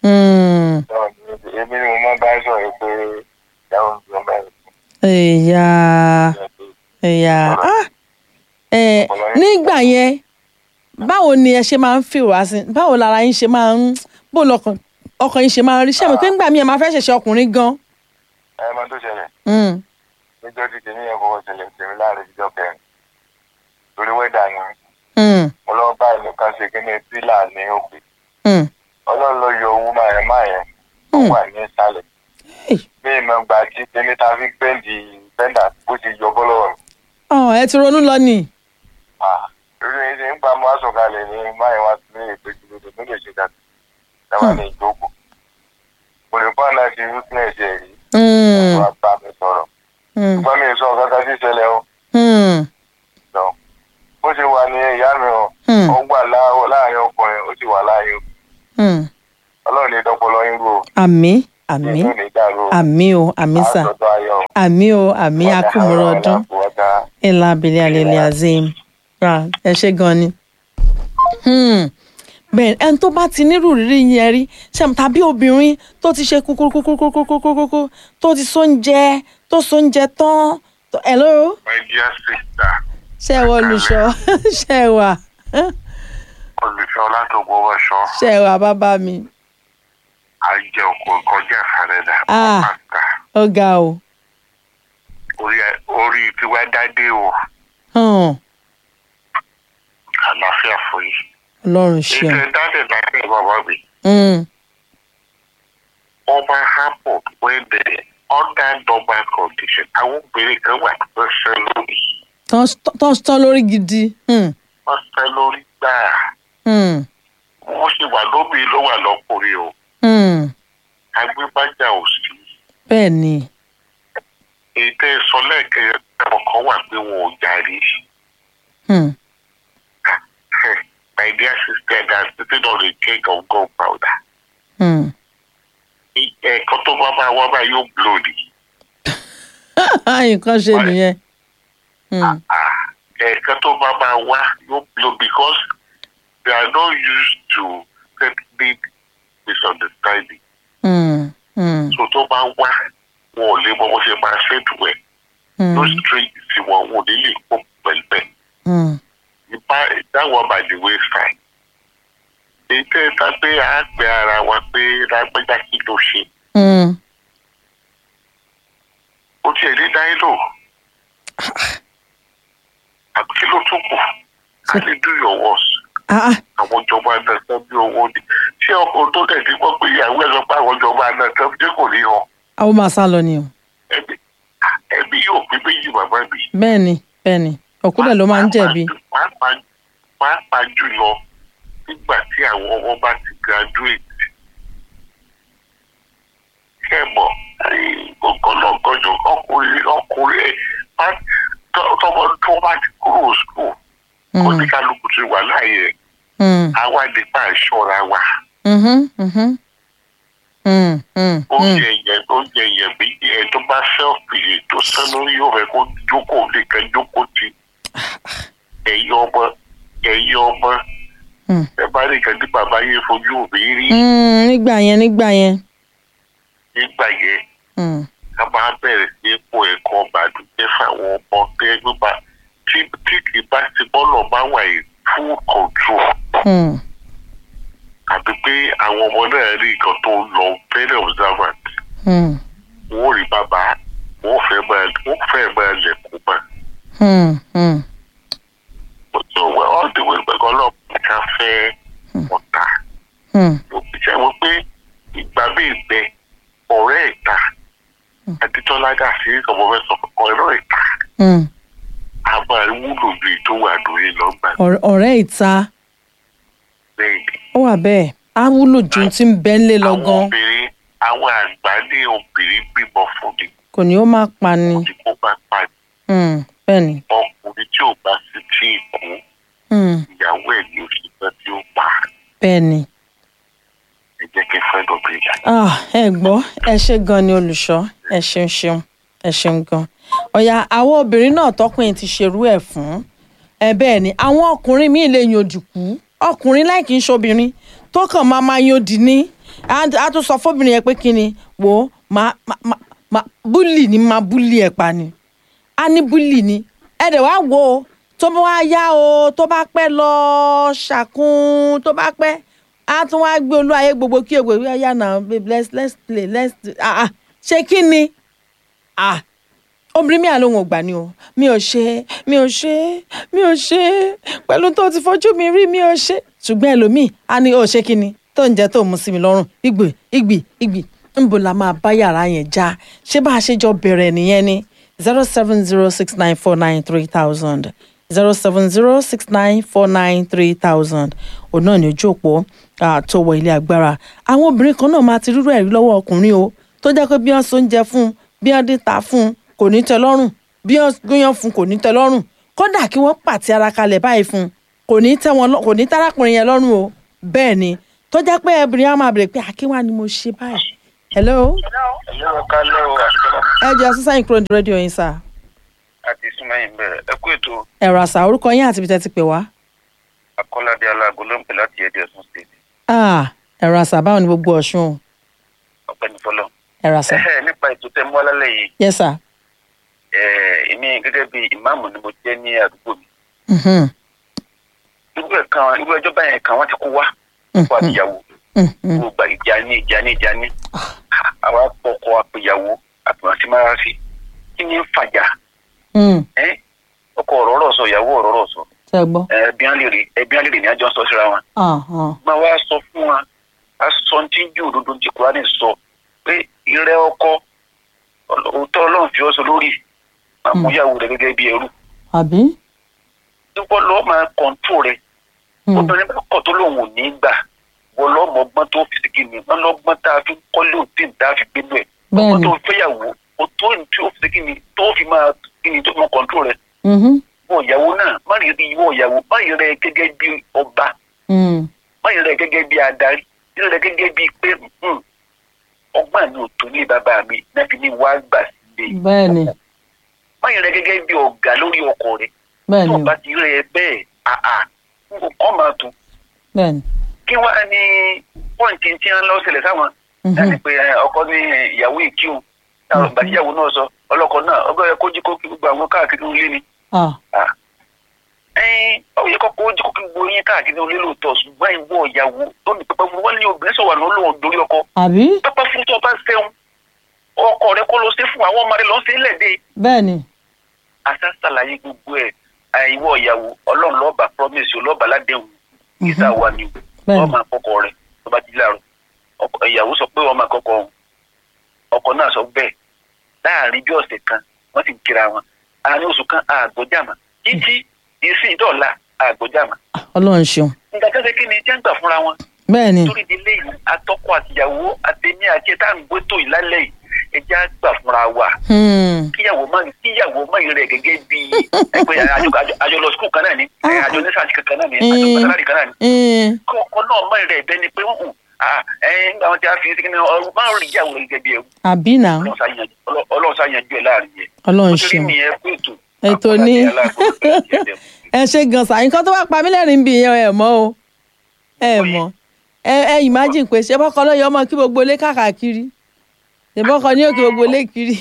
Hmm. èmi ni mo máa bá sọ̀rọ̀ pé ìyàwó mi ló bá rẹ̀ ẹ̀yà ẹ̀yà ah ẹ̀ nígbà yẹn báwo ni ẹ ṣe máa ń feel wá sí báwo lára yín ṣe máa ń bó lọkàn ọkàn yín ṣe máa ń rí sẹ́mi pé ńgbà míì ẹ máa fẹ́ ṣẹ̀ṣẹ̀ ọkùnrin gan. ẹ máa tó ṣẹlẹ̀ Hmm. níjọ́ tí tèmi yẹn kọ́kọ́ ṣẹlẹ̀ tèmi láàrin ìjọ kẹrin torí wẹ́dà ni Hmm. mo lọ bá ìlú kan ṣe kíní pílà ní òkè Hmm. ọlọ́run ló yọ owó máa yẹn máa yẹn ó Hmm. wà ní ìsàlẹ̀ Hey. bí ìmọ̀ gbà tí tèmi ta fi gbẹ́ǹdì bẹ́ńdà bó ti yọ bọ́ lọ́wọ́ mi. Ọ̀, ẹ ti ronú lọ nì. Ah, irú yẹn ṣe ń pa mọ́ àsọ̀kalẹ̀ ní máa yẹn wá sí èpè kìlọ̀ tó lè ṣe dàbí dáwà ní ìjókòó. mo lè fọ́ àná ti witness ẹ̀ rí Hmm. wọ́n á bá mi sọ̀rọ̀ Hmm. ṣùgbọ́n mi ò sọ kankan sí ìṣẹ̀lẹ̀ o. Hmm. lọ bó ṣe wà ní ìyá mi o Hmm. ó wà lá- láàrin ọkùnrin ó sì wà láàrin obìnrin. Hmm. ọlọ́run ní dọ́pọ̀lọ́ yín rò ó àmì àmì ìlú ní dàrú o àmì o àmì sà àtọ̀tọ̀ ayọ̀ o. àmì o àmì akúmọ̀rọ̀ ọdún ńlá abilẹ̀ alẹ́lẹ́ azim ra ẹ ṣe gan ni. Hmm. bẹ́ẹ̀ ẹni tó bá ti nírú rírí yẹn rí ṣe tàbí obìnrin tó ti ṣe kúkúrúkúkúrúkúrúkú tó ti sóúnjẹ tó sóúnjẹ tán tó- hello my dear sister ṣe wà olùṣọ́ ṣe wà olùfẹ́ látòkò wọ́ṣọ ṣe wà bàbá mi àjẹ òkò kọjá ìfàrẹ́dà Ah. pàtà ó ga o. orí tiwa dádé o Hmm. àlàáfíà fún yìí. ọlọ́run ètò ṣeun. ìdádé láti bàbá mi Hmm. ọba happen when the under normal condition àwọn obìnrin kan wà tó ṣe lórí tán tán tán lórí gidi. Hmm. wọ́n ṣe lórí gbáà Hmm. wọ́n sì wà lóbi ló wà lọ́kùnrin o Hmm. agbébájà ò sí. bẹ́ẹ̀ ni. ètò ìsọ lẹ́ẹ̀kẹ́ ọkọ̀ wà pé wọn ò jàre. Hmm. My dear sister that's sitting on a cake of gunpowder. Hmm. Ẹ̀ẹ̀kan tó bá bá wá bá yóò blow ni. nǹkan ṣe nìyẹn. Hmm. Ah, Ẹ̀ẹ̀kan tó bá bá wá yóò blow because they are not used to settling misunderstanding. Hmm. Hmm. So tó bá wá wọn ò lè mọ bó ṣe máa ṣètò ẹ̀. Hmm. No strange sí wọn wọn ò ní lè kó pẹ̀lú ẹ̀. Hmm. Ìbá that one by the wayside. Ètò ìta pé a gbé ara wa pé lágbẹ́jà kí ló ṣe. Hmm. Ó tiẹ̀ ní dáí lò. Àbí kí ló tún kù? A lè do your worst. Ah, ah. Àwọn ìjọba náà tán bí owó ni. Ṣé ọkọ̀ tó tẹ̀sí gbọ́ pé ìyàwó ẹ̀ sọ pé àwọn ìjọba náà tán bí kò ní hàn? àwọn máa sá lọ ni o. Ẹbí ẹbí yóò pín méjì bàbá mi. bẹ́ẹ̀ ni bẹ́ẹ̀ ni òkúlẹ̀ ló máa ń jẹ̀bi. Pàápàá pàápàá jùlọ nígbà tí àwọn ọmọ bá ti graduate. Ṣé ẹ mọ̀ ọgọlọgọjọ ọkùnrin ọkùnrin ẹ bá- tọ- tọmọ tó bá ti kúrò school Hmm. oníkálukú ti wà láàyè Hmm. àwa nípa ìṣọ́ra wa. Mhm. Mhm. Hmm. Hmm. Hmm. oúnjẹ yẹn oúnjẹ yẹn bí ẹ tó bá sẹ́ọ̀fì tó sẹ́ lórí yóò rẹ kó jókòó nìkan jókòó ti ẹ̀yin ọmọ ẹ̀yin ọmọ Hmm. ẹ bá nìkan tí bàbá yẹn fojú òbí rí Hmm. nígbà yẹn nígbà yẹn. nígbà yẹn Hmm. a máa bẹ̀rẹ̀ sí ipò ẹ̀kọ́ bàdújẹ́ fáwọn ọmọ tẹ́ gbígbà tí tí kì í bá ti bọ́lọ̀ bá wà ní full control Hmm. àti pé àwọn ọmọ náà rí nǹkan tó ń lọ very observant Hmm. wọ́n rí bàbá wọ́n fẹ́ máa wọ́n fẹ́ máa lẹ̀kùn mọ́. Hmm. Hmm. so well all the way gbẹ̀gọ́ ọlọ́pàá ká fẹ́ ọ̀tá Hmm. òbí jẹ́ wọ́n pé ìgbà bíi bẹ ọ̀rẹ́ ìta adétọ́lá dà sí ọmọ fẹ́ sọ fún ọ̀rẹ́ ìta Hmm. a máa wúlò ju ètò wà lórí lọ́gbà Ọ̀rẹ́- ọ̀rẹ́ ìta lẹ́yìn. ó wà bẹ́ẹ̀ á wúlò ju ti ń bẹ́ ńlé lọ àwọn gan obìnrin àwọn àgbà ní obìnrin bímọ fún ni kò ní ó má pa ni. tí kò bá pa Hmm. bẹ́ẹ̀ ni. ọkùnrin tí ò bá sí tí ì kú Hmm. ìyàwó ẹ̀ ní oṣù kan tí ó pa bẹ́ẹ̀ ni. ẹ jẹ́ kí fẹ́ lọ́bìnrin yà. Ah, ẹ gbọ́ ẹ ṣe gan ni olùṣọ́ ẹ ṣeun ṣeun ẹ ṣeun gan. ọ̀yà àwọn obìnrin náà tọkùnrin ti ṣerú ẹ̀ fún ẹ bẹ́ẹ̀ ni àwọn ọkùnrin míì lè yan òdìkú ọkùnrin láì kí n ṣobìnrin tó kàn máa máa yan òdì ní á á tún sọ fóbìnrin yẹn pé kí ni wò ó máa máa máa búlì ni máa búlì ẹ̀ pa ni á ní búlì ni ẹ dẹ̀ wá wò ó tó bá wá yá o tó bá pẹ́ lọ ṣàkún tó bá pẹ́ á tún wá gbé olú ayé gbogbo kí ègbè wíwá yá náà babe let's let's play let's ah ah ṣé kí ni ah obìnrin mi àlóhùn ògbà ni o mi ò ṣe mi ò ṣe mi ò ṣe pẹ̀lú tó ti fojú mi rí mi ò ṣe ṣùgbọ́n ẹlòmíì á ní ó ṣe kí ni tó ń jẹ́ tó mú sí mi lọ́rùn ìgbì ìgbì ìgbì ńbo la máa bá yàrá yẹn já ṣé bá a ṣe jọ bẹ̀rẹ̀ nìyẹn ni zero seven zero six nine four nine three thousand zero seven zero six nine four nine three thousand òun náà ní ojú òpó tó wọ ilé agbára àwọn obìnrin kan náà máa ti rírọ ẹ̀rí lọ́wọ́ ọkùnrin o tó jẹ́ pé bí wọ́n so oúnjẹ fún un bí wọ́n dín ta fún un kò ní tẹ́ lọ́rùn bí wọ́n gúnyán fún un kò ní tẹ́ lọ́rùn kódà kí wọ́n pàtí ara kalẹ̀ báyìí fún un kò ní tẹ́ wọn lọ- kò ní tárákùnrin yẹn lọ́rùn o bẹ́ẹ̀ ni tó jẹ́ pé ẹbìnrin á máa bèrè pé àkínwá ni mo ṣe báyìí hello ẹ̀yọ́ ọ̀ká lọ́wọ́ àṣìkọ́lá ẹ jẹ́ sísáyìn kúrò ní rédíò yín sá àti súnmọ́yìn bẹ̀rẹ̀ ẹ kú ètò ẹ̀rọ àṣà orúkọ yín àti ibi tẹ́ ti pè wá. akọ́ládé aláàgọ́ ló ń pè láti ẹ̀dẹ̀ ọ̀sùn state Ah, ẹ̀rọ àṣà báwo ni gbogbo ọ̀ṣun o? ọ̀pẹ́ni fọlọ́. ẹ̀rọ àṣà ẹ̀hẹ́ nípa ètò tẹ́ mú alálẹ̀ yìí yes sir. ẹ̀ èmi gẹ́gẹ́ bí ìmáàmù ni mo jẹ́ ní àdúgbò mi. Mhm, irú ẹ̀ kan irú ẹjọ́ báyẹn kan wọ́n ti kó wá kó àtìyàwó mhm. gbogbo ìjà ní ìjà ní ìjà ní àwa pọkọ àpèyàwó àpèyàntí máa fi kí ni ń fàjà Mm, ẹ́ ọkọ ọ̀rọ̀ ọ̀rọ̀ sọ ìyàwó ọ̀rọ̀ ọ̀rọ̀ sọ ṣe gbọ́. ẹbí á lè rí ẹbí á lè rí ní àjọ sọ síra wọn. Ah, ah. máa wá sọ fún wa a sọ ní tí ń jù òdodo tí kúránì sọ pé ìrẹ́ ọkọ òótọ́ ọlọ́run fi ọ́ sọ lórí máa mú ìyàwó rẹ gẹ́gẹ́ bí ẹrú àbí. nípò lọ́ọ́ máa kọ̀ǹtò rẹ Mm, obìnrin bá kọ̀ tó lòun ò ní gbà wọ́n lọ́mọgbọ́n tó fi sìkì ni wọ́n lọ́gbọ́n tá a fi kọ́lé òtí tá a fi gbénu ẹ̀ ọgbọ́n bẹ́ẹ̀ni. tó fẹ́yàwó o tó ní tí ó fi sìkì ni tó fi máa kí ni tó fi máa kọ̀ǹtò rẹ Mhm, wọ́n ìyàwó náà má rí ìwọ ìyàwó má rí rẹ gẹ́gẹ́ bí ọba mm, má rí rẹ gẹ́gẹ́ bí adarí rí rẹ gẹ́gẹ́ bí pé hmm, ọgbọ́n mi ò tó ní bàbá mi náà fi ní wàá gbà sílé bẹ́ẹ̀ni má rí rẹ gẹ́gẹ́ bí ọ̀gá lórí ọkọ rẹ tó bẹ́ẹ̀ni bá ti rí rẹ bẹ́ẹ̀ àà nǹkan máa tún bẹ́ẹ̀ni. kí wọ́n á ní pọ́ǹtì tí wọ́n lọ ṣẹlẹ̀ sáwọn Mhm, láti pé ẹ, ọkọ ní ẹ, ìyàwó ìkíhùn táwọn Mhm. gbàtíyàwó náà sọ ọlọ́kọ náà ọgbẹ́ yẹ kó jí kó kí gbogbo àwọn káàkiri ilé ni ah, ẹyin ó yẹ kó kó jí kó kí gbogbo yín káàkiri ilé lóòótọ́ ṣùgbọ́n ìwọ ìyàwó tó ní pẹpẹ fún wọn ní obìnrin sọ̀rọ̀ ní olóhùn lórí ọkọ àbí. pẹpẹ fún tó bá sẹ́wọ̀n ọkọ rẹ kó lọ sí fún àwọn ọmọ rẹ lọ sí lẹ́ẹ̀dẹ́ bẹ́ẹ̀ni. àṣà ṣàlàyé gbogbo ẹ̀ ìwọ ìyàwó ọlọ́run lọ́ọ̀bà promise ọlọ́ọ̀bà ládẹ́hùn ìta wà ní bẹ́ẹ̀ni. ọmọ àkọ́kọ́ rẹ tó bá ti láàrọ̀ ọkọ- ìyàwó sọ pé ọmọ àkọ́kọ́ òun ọkọ náà sọ bẹ́ẹ̀ láàrin bí ọ̀sẹ̀ kan wọ́n sì ń kíra wọn àárín oṣù kan àgbọ̀jàmà títí ìsìn ìdọ̀la àgbọ̀jàmà Ah, ọlọ́run ṣeun. nígbà tó ṣe kí ni jẹ́ ń gbà fúnra wọn bẹ́ẹ̀ni. torí ìdílé yìí atọ́kọ àtìyàwó àtẹ̀mí àti ẹ̀ta ń gbé tó ìlálẹ̀ yìí ẹja gbà fúnra wa Hmm, kíyàwó má kíyàwó má yìí rẹ̀ gẹ́gẹ́ bí ẹgbẹ́ àjọ àjọ- àjọ lọ skul kan náà ni ẹ, àjọ nísàsì kankan náà ni àjọ Mm. pàtàkì kan náà ni mm, kí ọkọ náà má yìí rẹ̀ bẹ́ẹ̀ ni pé hùn ẹ̀yìn àwọn tí a fi sí kí ni ọ̀rọ̀ má rí ìyàwó rẹ̀ gẹ́gẹ́ bí ẹrú àbí náà Ọlọ́run ṣá yanjú- Ọlọ́- Ọlọ́run ṣá yanjú ẹ̀ láàrin yẹn ọlọ́run nítorí ṣeun. mi ẹ kú ètò Ètò Àkọ́lá ní- ní aláàbò ìjẹ́jẹ́. ẹ ṣe gan sa nǹkan tó bá pa mí lẹ́rìn bí yẹn ẹ mọ̀ o ẹ mọ̀ ẹ ẹ imagine pé ṣé bọ́kọ ló yọ ọmọ kí gbogbo ilé káàkiri ṣé bọ́kọ ní òkè gbogbo ilé kiri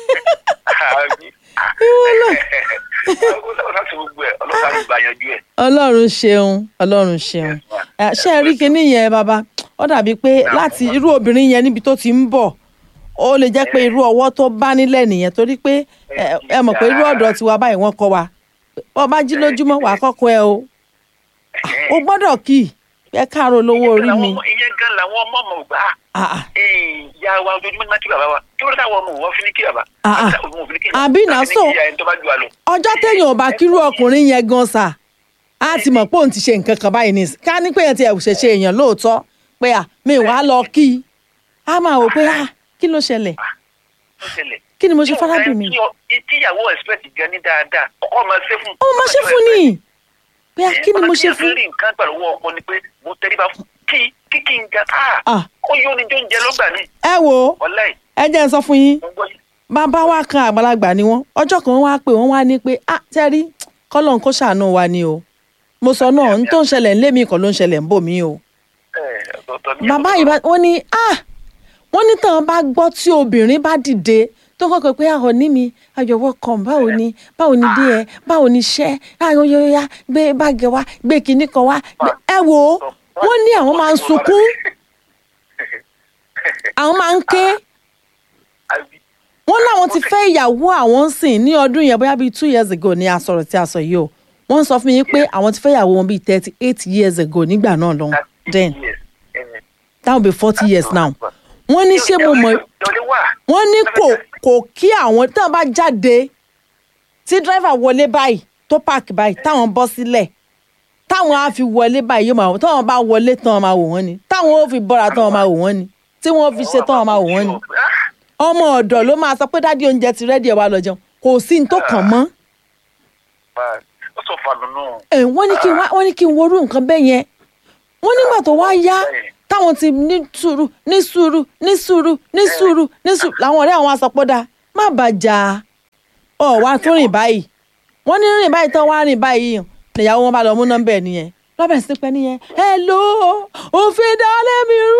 Àbí? ìwọ náà Ọlọ́run ṣá ṣe gbogbo ẹ̀ Ọlọ́run ṣá gbà yanjú ẹ̀. ọlọ́run ṣeun ọlọ́run ṣeun Ẹ, ṣé ẹ rí kinní yẹn bàbá ó dàbí pé láti irú obìnrin yẹn níbi tó ti ń bọ̀ ó lè jẹ́ pé irú ọwọ́ tó bá nílẹ̀ nìyẹn torí pé ẹ ẹ mọ̀ pé irú ọ̀dọ̀ tiwa báyìí wọ́n kọ́ wa bọ́ bá jí lójúmọ́ wàá kọ́kọ́ ẹ o o gbọ́dọ̀ kì í ẹ káàárọ̀ lówó orí mi ìyẹn gan làwọn ọmọ ọmọ gbà á Ah, ah. ìyá wa ojoojúmọ́ ní máa kí bàbá wa kí wọ́n táwọn ọmọ wọn fi ní kí bàbá. Ah, ah. Wọ́n fi ní kí bàbá. Àbí náà Wọ́n fi ní so- kí ìyá ẹni tó bá ju wa lọ. ọjọ́ téèyàn ò bá kírú ọkùnrin yẹn gan sà á ti mọ̀ pé òun ti ṣe nǹkan kan báyìí ní ká ní pé èèyàn ti ẹ̀ ṣẹ̀ṣẹ̀ èèyàn lóòótọ́ pé à mi wàá lọ kí i á máa wò pé à kí ló ṣẹlẹ̀ Ó ṣẹlẹ̀. kí ni mo ṣe Tí fárábì mi ọ̀gá ẹ̀ tí ìyàwó expect gan ní dáadáa ọkọ máa ṣe fún. ó máa ṣe fún ni pé à kí ni mo ṣe Ọmọ tí fún a fi rí nǹkan pẹ̀lú owó ọkọ ni pé mo tẹríba fún kí kí kí n ga Ah. ah ó yóò ní jó ń jẹ lọ́gbà ní ẹ wò ó ọ̀la ẹ̀ ẹ jẹ́ n sọ fún yín mo gbọ́ yìí. bàbá wa kan àgbàlagbà ni wọ́n ọjọ́ kan wá pé wọ́n wá ní pé à tẹ́rí kọ́lọ́n kó ṣàánú wa ni o mo sọ náà n tó ń ṣẹlẹ̀ ń lé mi kan ló ń ṣẹlẹ̀ ń bò mí o Ẹ̀, bàbá yìí bá wọ́n ní ah wọ́n ní tàn bá gbọ́ tí obìnrin bá dìde tó kọ́kọ́ pé àwọn ní mi ayọ̀wọ́ kan báwo ni báwo ni dé ẹ báwo ni iṣẹ́ ayọ̀yọ̀yà gbé báàgì wá gbé kinní kan wá gbé- ẹ wò ó wọ́n ní àwọn máa ń sunkún àwọn máa ń ké wọ́n láwọn ti fẹ́ ìyàwó àwọn ń sìn ní ọdún yẹn bóyá bíi two years ago ni a sọ̀rọ̀ tí a sọ yìí o wọ́n sọ fún mi pé àwọn ti fẹ́ ìyàwó wọn bíi thirty eight years ago nígbà náà lọ́hùn then that will be forty years now wọ́n ní ṣé mo mọ̀ wọ́n ní kò kò kí àwọn tí wọ́n bá jáde tí dírẹ́fà wọlé báyìí tó páàkì báyìí táwọn bọ́ sílẹ̀ táwọn á fi wọlé báyìí yóò máa wò táwọn bá wọlé tán wọn máa wò wọ́n ni táwọn ó fi bọ́ra tán wọn máa wò wọ́n ni tí wọ́n fi ṣe tán wọn máa wò wọ́n ni ọmọ ọ̀dọ̀ ló máa sọ pé dádì oúnjẹ ti rẹ́dí ẹ̀ wá lọ jẹun kò sí ní tó kàn mọ́ ó sọ fàlùnù. ẹ̀ wọ́n ní kí n wá wọ́n ní kí n worú nǹkan bẹ́ẹ̀ yẹn wọ́n nígbà tó wá yá táwọn ti ní sùúrù ní sùúrù ní sùúrù ní sùúrù ní sùúrù làwọn ọ̀rẹ́ àwọn asọ̀pọ̀dà má bàjá ọ̀ wá tún rìn báyìí wọ́n ní rìn báyìí tán wá rìn báyìí nìyàwó wọn bá lọ mú nọ́mbà ẹ̀ nìyẹn lọ́bẹ̀ sí pẹ́ nìyẹn hello òfin dálé mi rú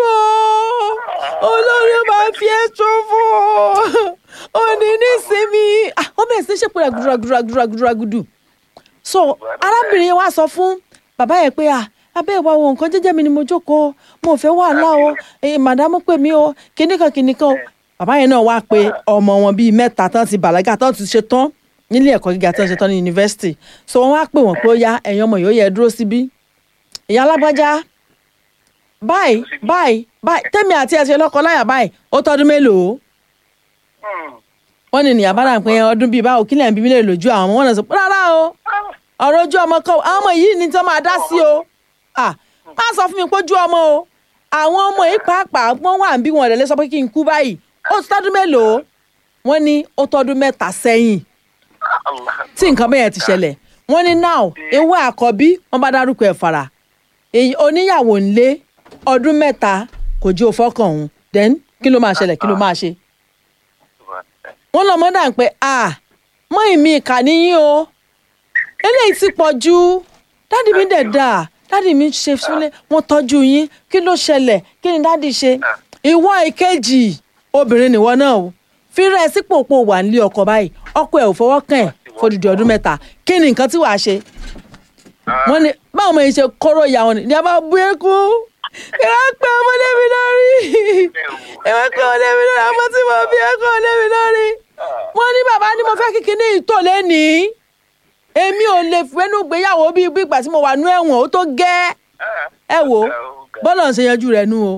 o olórí máa fi ẹ́ ṣòfò òní nísìmí Ah, wọ́n bẹ̀rẹ̀ sí ṣèpò rẹ̀ gùdùràgùdùràgùdùràgùdù so arábìnrin wa sọ fún bàbá yẹn pé à abẹ́ ìwà wo nǹkan jẹ́jẹ́ mi ni mo jókòó mo ò fẹ́ wàhálà o eh, màdámù pè mí o kìnnìkan kìnnìkan o bàbá yẹn náà wá pé ọmọ wọn bíi mẹ́ta tán ti bàlágà tán ti ṣe tán nílé ẹ̀kọ́ gíga tán ṣe tán ní yunifásitì so wọ́n wá pè wọ́n pé ó yá ẹ̀yin ọmọ yóò yẹ dúró síbí ìyá alágbájá báyìí báyìí báyìí tẹ́mi àti ẹ̀ ṣe lọ́kọ láyà báyìí ó tọ́dún mélòó wọ́n ní nìyá bára pé ọdún bíi báwo kílẹ̀ ń bí mi lè lójú àwọn ọmọ wọn náà sọ pé rárá o ọ̀rọ̀ ojú ọmọ kan àwọn ọmọ yìí ni tí wọ́n máa dá sí o ah má sọ fún mi pé ojú ọmọ o àwọn ọmọ yìí pàápàá wọ́n wà ń bí wọn rẹ̀ lè sọ pé kí n kú báyìí ó ti tọ́dún mélòó wọ́n ní ó tọ́dún mẹ́ta sẹ́yìn tí nǹkan bẹ́ẹ̀ ti ṣẹlẹ̀ wọ́n ní now ewé àkọ́bí wọ́n bá dárúkọ ẹ̀ fara èyí oníyàwó ńlé ọdún mẹ́ta kò jí o fọ́kàn òun then kí ló máa ṣẹlẹ̀ kí ló máa ṣe wọ́n lọ mọ́ dà ń pé ah mọ́ ìmí ìkà níyìn o eléyìí ti pọ̀ jù dádì mi dẹ̀ dà dádì mi ṣe sílé wọ́n tọ́jú yín kí ló ṣẹlẹ̀ kí ni dádì ṣe ìwọ ìkejì obìnrin nìwọ náà o fírẹ́ ẹ sípò pò wà nílé ọkọ báyìí ọkọ ẹ̀ ò fọwọ́ kàn ẹ̀ fódìdí ọdún mẹ́ta kí ni nǹkan tí wàá ṣe wọ́n ní báwo mo ṣe kóró ìyá wọn ni ní a bá bú ẹkú ẹ wá pé ọmọdé mi lórí ẹ wá pé ọmọdé mi lórí àmọ́ tí mo bí ẹkú ọmọdé mi lórí wọ́n ní bàbá ni mo fẹ́ kíkí ní ìtò lẹ́nìí èmi ò lè fẹ́nu gbéyàwó bíi bí ìgbà tí mo wà nú ẹ̀wọ̀n ó tó gẹ́ ẹ wò bọ́lá ń ṣe yanjú rẹ̀ nú o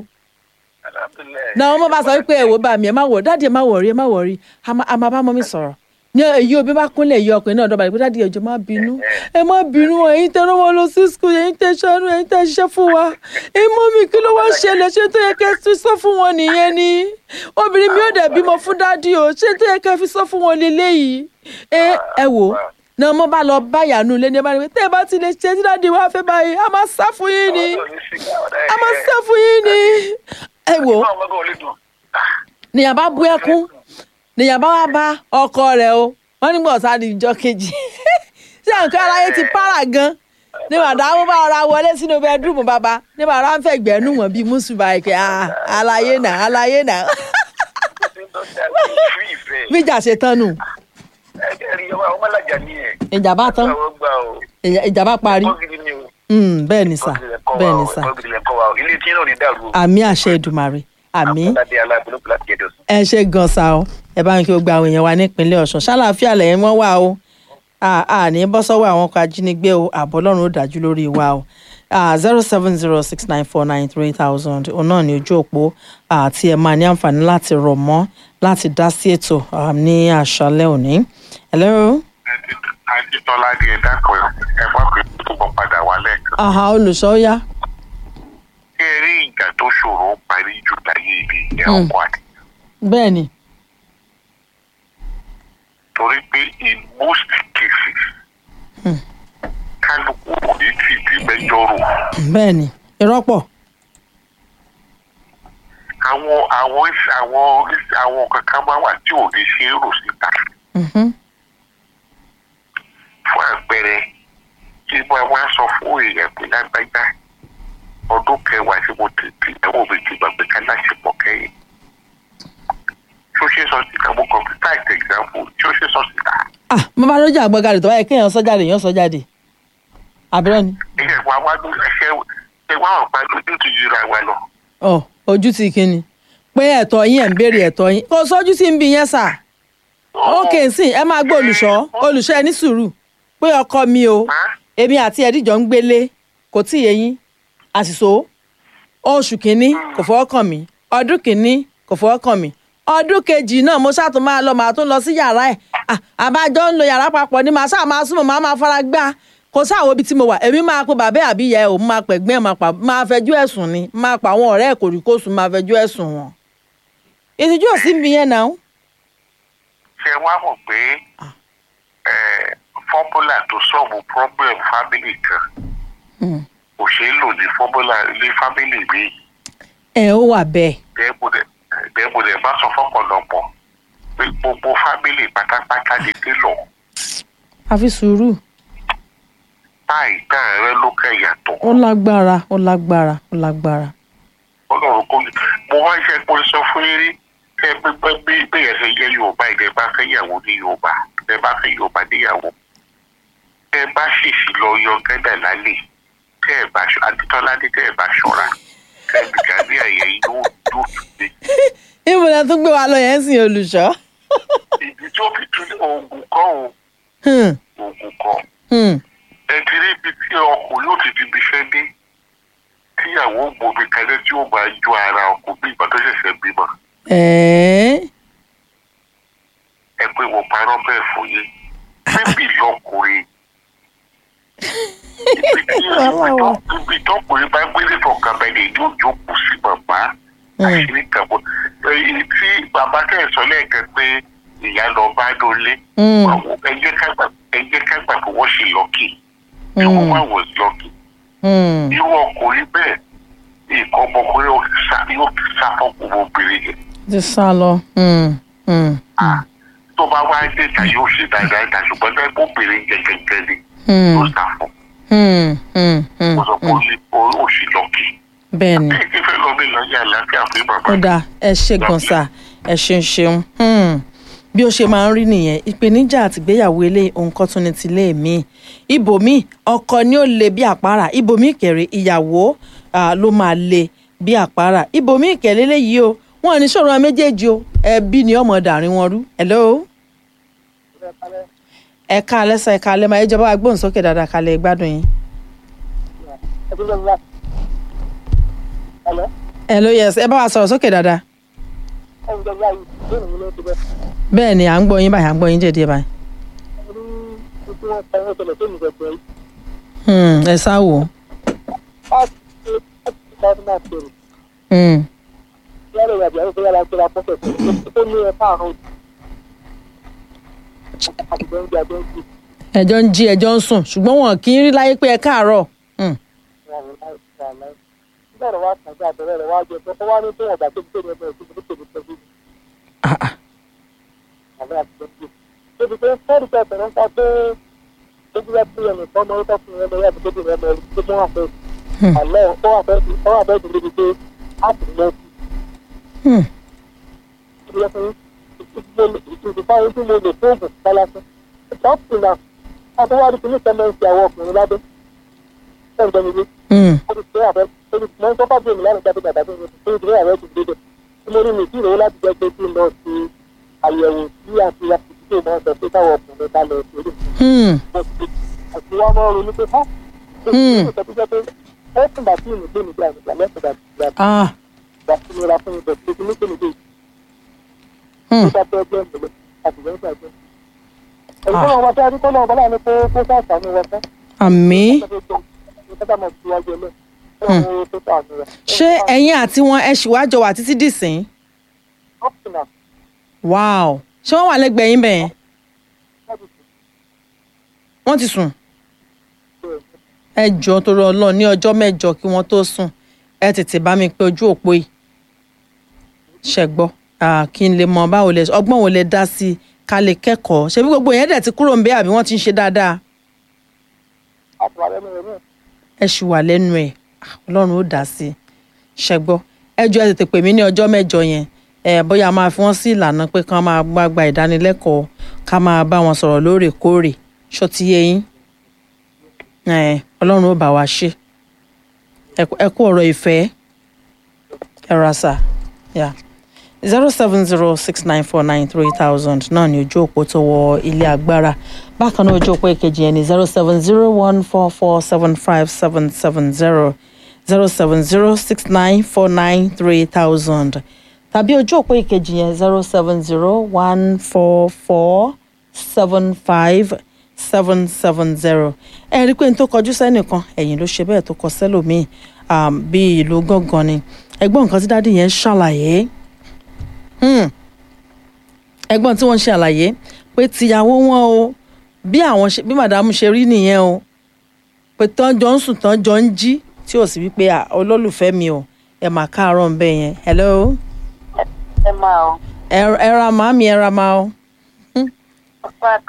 náà wọ́n bá sọ wípé ẹ wò bá mi ẹ má wọ̀ dáàdi ẹ má wọ̀ rí ẹ má wọ̀ rí a máa bá mọ́ mi sọ̀rọ̀ ní èyí òbí bá kúnlẹ̀ yí ọkùnrin náà dọ́ba rẹ̀ pé dáàdi ẹjọ́ má bínú ẹ má bínú ẹ̀yin tẹ́ rán wọn lọ sí skul ẹ̀yin tẹ́ ṣàánú ẹ̀yin tẹ́ ṣiṣẹ́ fún wa ẹ mọ́ mi kí ló wá ṣẹlẹ̀ ṣé tó yẹ kẹ́ fi sọ fún wọn nìyẹn ni obìnrin mi ò dẹ̀ bímọ fún dáàdi o ṣé tó yẹ kẹ́ fi sọ fún wọn lélẹ́yìí ẹ ẹ wò náà mo bá lọ bá yànú ilé ní ẹ bá rí i tẹ́ ẹ bá ti lè ṣe tí dáàdi wá fẹ́ báyìí a máa sá fún yín ni a máa sá fún yín ni ẹ wò nìyàbá bú ẹkún nìyàbá wá bá ọkọ rẹ̀ o wọ́n nígbà ọ̀sán di ìjọ kejì ṣé nǹkan aráyé ti para gan ní màdàmú bá ọ̀rá wọlé sínú bẹ́ẹ̀dúrúmù bàbá ní màdàmú fẹ́ gbẹ́nu wọn bíi mùsùlùmí àìkẹ́ àlàyé náà àlàyé náà bíjà ṣe tán nù ìjàmbá tán ìjàmbá parí bẹ́ẹ̀ ni sà bẹ́ẹ̀ ni sà àmì àṣẹ Èdùmàrè àmì ẹ ṣe gan sa o ẹ bá ń kí o gba àwọn èèyàn wa nípínlẹ̀ Ọ̀ṣun ṣàlàáfíà lẹ́yìn wọ́n wà o àní bọ́ sọ́wọ́ àwọn ọkọ̀ ajínigbé o ààbò Ọlọ́run ó dájú lórí wa o zero seven zero six nine four nine three thousand òun náà ní ojú òpó àti ẹ máa ní àǹfààní láti rọ̀ mọ́ láti dá sí ètò ní àṣálẹ́ òní. hello. Adétọ́lá di ẹ̀dá kan ẹ bá pè é tó bọ́ padà wálẹ̀. àhà olùṣọ́ yá. ṣé ẹ rí ìjà tó ṣòro parí jù láyé ibi ìyẹn ọkọ àti. bẹ́ẹ̀ ni. torí pé in most cases kálukú kò ní tì í mẹ́jọ rò. bẹ́ẹ̀ ni ìrọ́pọ̀. àwọn àwọn àwọn àwọn kankan máa wà tí ò ní ṣe é rò síta. fún àpẹẹrẹ tí mo wá sọ fún èèyàn pé lágbájá ọdún kẹwàá tí mo ti tí tí ìyàwó mi ti gbàgbé ká láṣepọ̀ kẹ́yìn tí ó ṣe sọ síta mo kàn fi táìtì example tí ó ṣe sọ síta ah mo bá lójú àgbọ̀gàdì tó báyìí kéèyàn sọ jáde èèyàn sọ jáde àbúrò ni ilé wa wá ló ṣe ṣe wá ọ̀pá lójú ti yíra wa lọ. ọ ojú ti kíni pé ẹ̀tọ́ yín ẹ̀ ń béèrè ẹ̀tọ́ yín kò sójú sí ń bi yẹn sà ókè sí ẹ máa gbọ́ olùṣọ́ olùṣọ́ ẹ ní sùúrù pé ọkọ mi o èmi àti ẹ̀díjọ́ ń gbélé kò tí ì yé yín àṣìṣò oṣù kínní kò fọwọ́ kàn mí ọdún kínní kò fọwọ́ kàn mí ọdún kejì náà mo ṣáà tún máa lọ màá tún lọ sí yàrá ẹ̀ Ah, àbájọ ń lo yàrá papọ̀ ni màá ṣáà máa súnmọ́ màá máa fara gbá kò sáwọn ibi tí mo wà èmi máa pe bàbá àbí ìyá ẹ̀ òun máa pẹ̀gbẹ́ ẹ̀ máa pa máa fẹjọ́ ẹ̀sùn ni máa pa àwọn ọ̀rẹ́ ẹ̀ kòríkòsùn máa fẹjọ́ ẹ̀sùn wọn. ìtìjú ò sí mi yẹn náà. ṣe wá mọ̀ pé fọ́múlà tó sọ̀mù problem family kan kò ṣeé lò ní fọ́múlà ní family mi ẹ ó wà bẹ́ẹ̀. bẹ́ẹ̀ mo lè má sọ fọ́pọ̀lọpọ̀ pé gbogbo family pátápátá lè dé lọ àfi sùúrù táì tá rẹ ló kẹ́ yàtọ̀ ó lágbára ó lágbára ó lágbára. ọlọ́run kò ní mo wá ṣe pé sọ fún yín rí kẹ gbẹgbẹ bí bẹ́ẹ̀ ṣe jẹ́ yorùbá ìdẹ bá fẹ́ yàwó ní yorùbá ìdẹ bá fẹ́ yorùbá níyàwó tẹ bá ṣèṣì lọ yọ gẹ́dà lálẹ́ tẹ ẹ bá ṣọ aditọ́ládé tẹ ẹ bá ṣọ́ra tẹ gbìgbà ní àyè yìí yóò yóò tún dé níbo la tún gbé wa lọ yẹn sìn olùṣọ́. ibi tí ó fi tún oògùn kọ́ o Hmm, oògùn kọ́ hmm. ẹ ti rí ibi tí ọkùnrin yóò ti fi ibi iṣẹ́ dé tíyàwó gbòmí kalẹ̀ tí ó máa ju ara ọkùnrin bí ìgbà tó ṣẹ̀ṣẹ̀ bímọ ẹ̀ẹ́ ẹ pé mo parọ́ bẹ́ẹ̀ fún yín bébì lọkùnrin ibi tí Wàhálà wà. ibi tọkùnrin bá gbélé fọkànbalẹ̀ yóò jókòó sí bàbá àṣírí kàbọ èyí tí bàbá kẹsàn lẹ́ẹ̀kan pé ìyá lọ bá lólé Hmm, ẹ jẹ́ ká gbà ẹ jẹ́ ká gbà pé wọ́n ṣì lọ́kì tí wọ́n hmm, wá wọ̀ lọ́kì hmm. irú ọkùnrin bẹ́ẹ̀ nǹkan ọmọkùnrin yóò sá yóò sá fọkùnrin obìnrin yẹn ti sá lọ. Hmm, hmm, hmm, tó bá wá dé ta yóò ṣe dáadáa ta ṣùgbọ́n bẹ́ẹ̀ kó obìnrin yẹn gẹ́gẹ́ ni hmm, ló sá fún hmm, hmm, hmm, mo sọ pé ó ní- ó ó ṣì lọ́kì. bẹ́ẹ̀ ni. bí kí fẹ́ lọ bí lọ yà láfíà fún bàbá ó dáa ẹ ṣe gan sa ẹ ṣeun ṣeun Hmm. bí ó ṣe máa ń rí nìyẹn ìpèníjà àtìgbéyàwó ilé ohun kan tún ní tilé mi ibòmí ọkọ ni ó le bí àpárá ibòmí kẹrẹ ìyàwó ah, ló máa le bí àpárá ibòmí kẹlẹ léyìí o wọn ò ní sọ̀rọ̀ wọn méjèèjì o ẹbí ni ọmọ dàrin wọn rú hello ẹ̀ka alẹ́sà ẹ̀ka alẹ́ máa ìjọba agbóhùnsókè dáadáa kalẹ̀ gbádùn yín hello yes ẹ bá wa sọ̀rọ̀ sókè dáadáa bẹ́ẹ̀ ni à ń gbọ́ yín báyìí à ń gbọ́ yín jẹ̀díẹ̀ báyìí. Hmm, ẹ sá wò ó. Hmm, ẹjọ́ ń jí ẹjọ́ ń sùn ṣùgbọ́n wọn kì í rí láyé pé ẹ káàárọ̀. Hmm, ah, ah. Hmm. Hmm, hmm, àyẹ̀wò sí àti àtìsíkè náà sọ pé káwọn ọkùnrin bá lọ sí orí hmm, àti wọn máa ń ronú pé ha Hmm. ó sọ pé pé ẹ tún bá tí ìmùgbé mi gbà nígbà lẹ́sìn bá ti gbà ah, gbà sí mi ra fún mi bẹ̀rẹ̀ pé ní kéde dé hmm, tó bá fẹ́ gbẹ́ ìmùgbé àti ìgbẹ́ ìgbà gbẹ́. ẹ̀rí tó wọn wá sí adúgbò náà bọ́lá ni pé kó sàṣàánú wọn fẹ́ àmì. ṣé ẹ̀yin àti wọn ẹ ṣì wá jọ wà títí dìsín? wow ṣé wọ́n wà lẹ́gbẹ̀ẹ́ yín bẹ́ẹ̀ wọ́n ti sùn ẹ jọ torí Ọlọ́run ní ọjọ́ mẹ́jọ kí wọ́n tó sùn ẹ tètè bá mi pé ojú òpó yìí ṣẹgbọ́ kí n lè mọ báwo lẹ ọgbọ́n wo lẹ dá sí i ká lè kẹ́kọ̀ọ́ ṣebí gbogbo yẹn dẹ̀ ti kúrò ń bẹ àbí wọ́n ti ń ṣe dáadáa ẹ ṣì wà lẹ́nu ẹ̀ Ah, Ọlọ́run ó dá sí i ṣẹgbọ́ ẹjọ́ ẹ tètè pè mí ní ọjọ́ mẹ́jọ yẹn ẹ bóyá a máa fi wọ́n sí ìlànà pé kán máa gbá gba ìdánilẹ́kọ̀ọ́ ká máa bá wọn sọ̀rọ̀ lóòrèkóòrè ṣó ti yé yín ẹ ọlọ́run ó bá wa ṣe ẹ kú- ẹ kú ọ̀rọ̀ ìfẹ́ ẹ ra sà yà zero seven zero six nine four nine three thousand náà ni ojú òpó tó wọ ilé agbára bákan náà ojú òpó èkejì yẹn ni zero seven zero one four four seven five seven seven zero zero seven zero six nine four nine three thousand tàbí ojú òpó ìkejì yẹn zero seven zero one four four seven five seven seven zero ẹ rí i pé n tó kọjú sẹ́nìkan ẹ̀yìn ló ṣe bẹ́ẹ̀ tó kọ sẹ́lòmíì um, bí ìlú gángan ni ẹgbọ́n nǹkan tí dádì yẹn ṣàlàyé Hmm. ẹgbọ́n tí wọ́n ṣe àlàyé pé tìyàwó wọn o bí àwọn ṣe bí màdàmú ṣe rí nìyẹn o pé tán jọ ń sùn tán jọ ń jí tí ò sí wípé "Ah, olólùfẹ́ mi o ẹ mà káàárọ̀ ń bẹ̀ yẹn hello ẹ máa ọ ẹ ẹ ra màámi ẹ ra màá o ọpá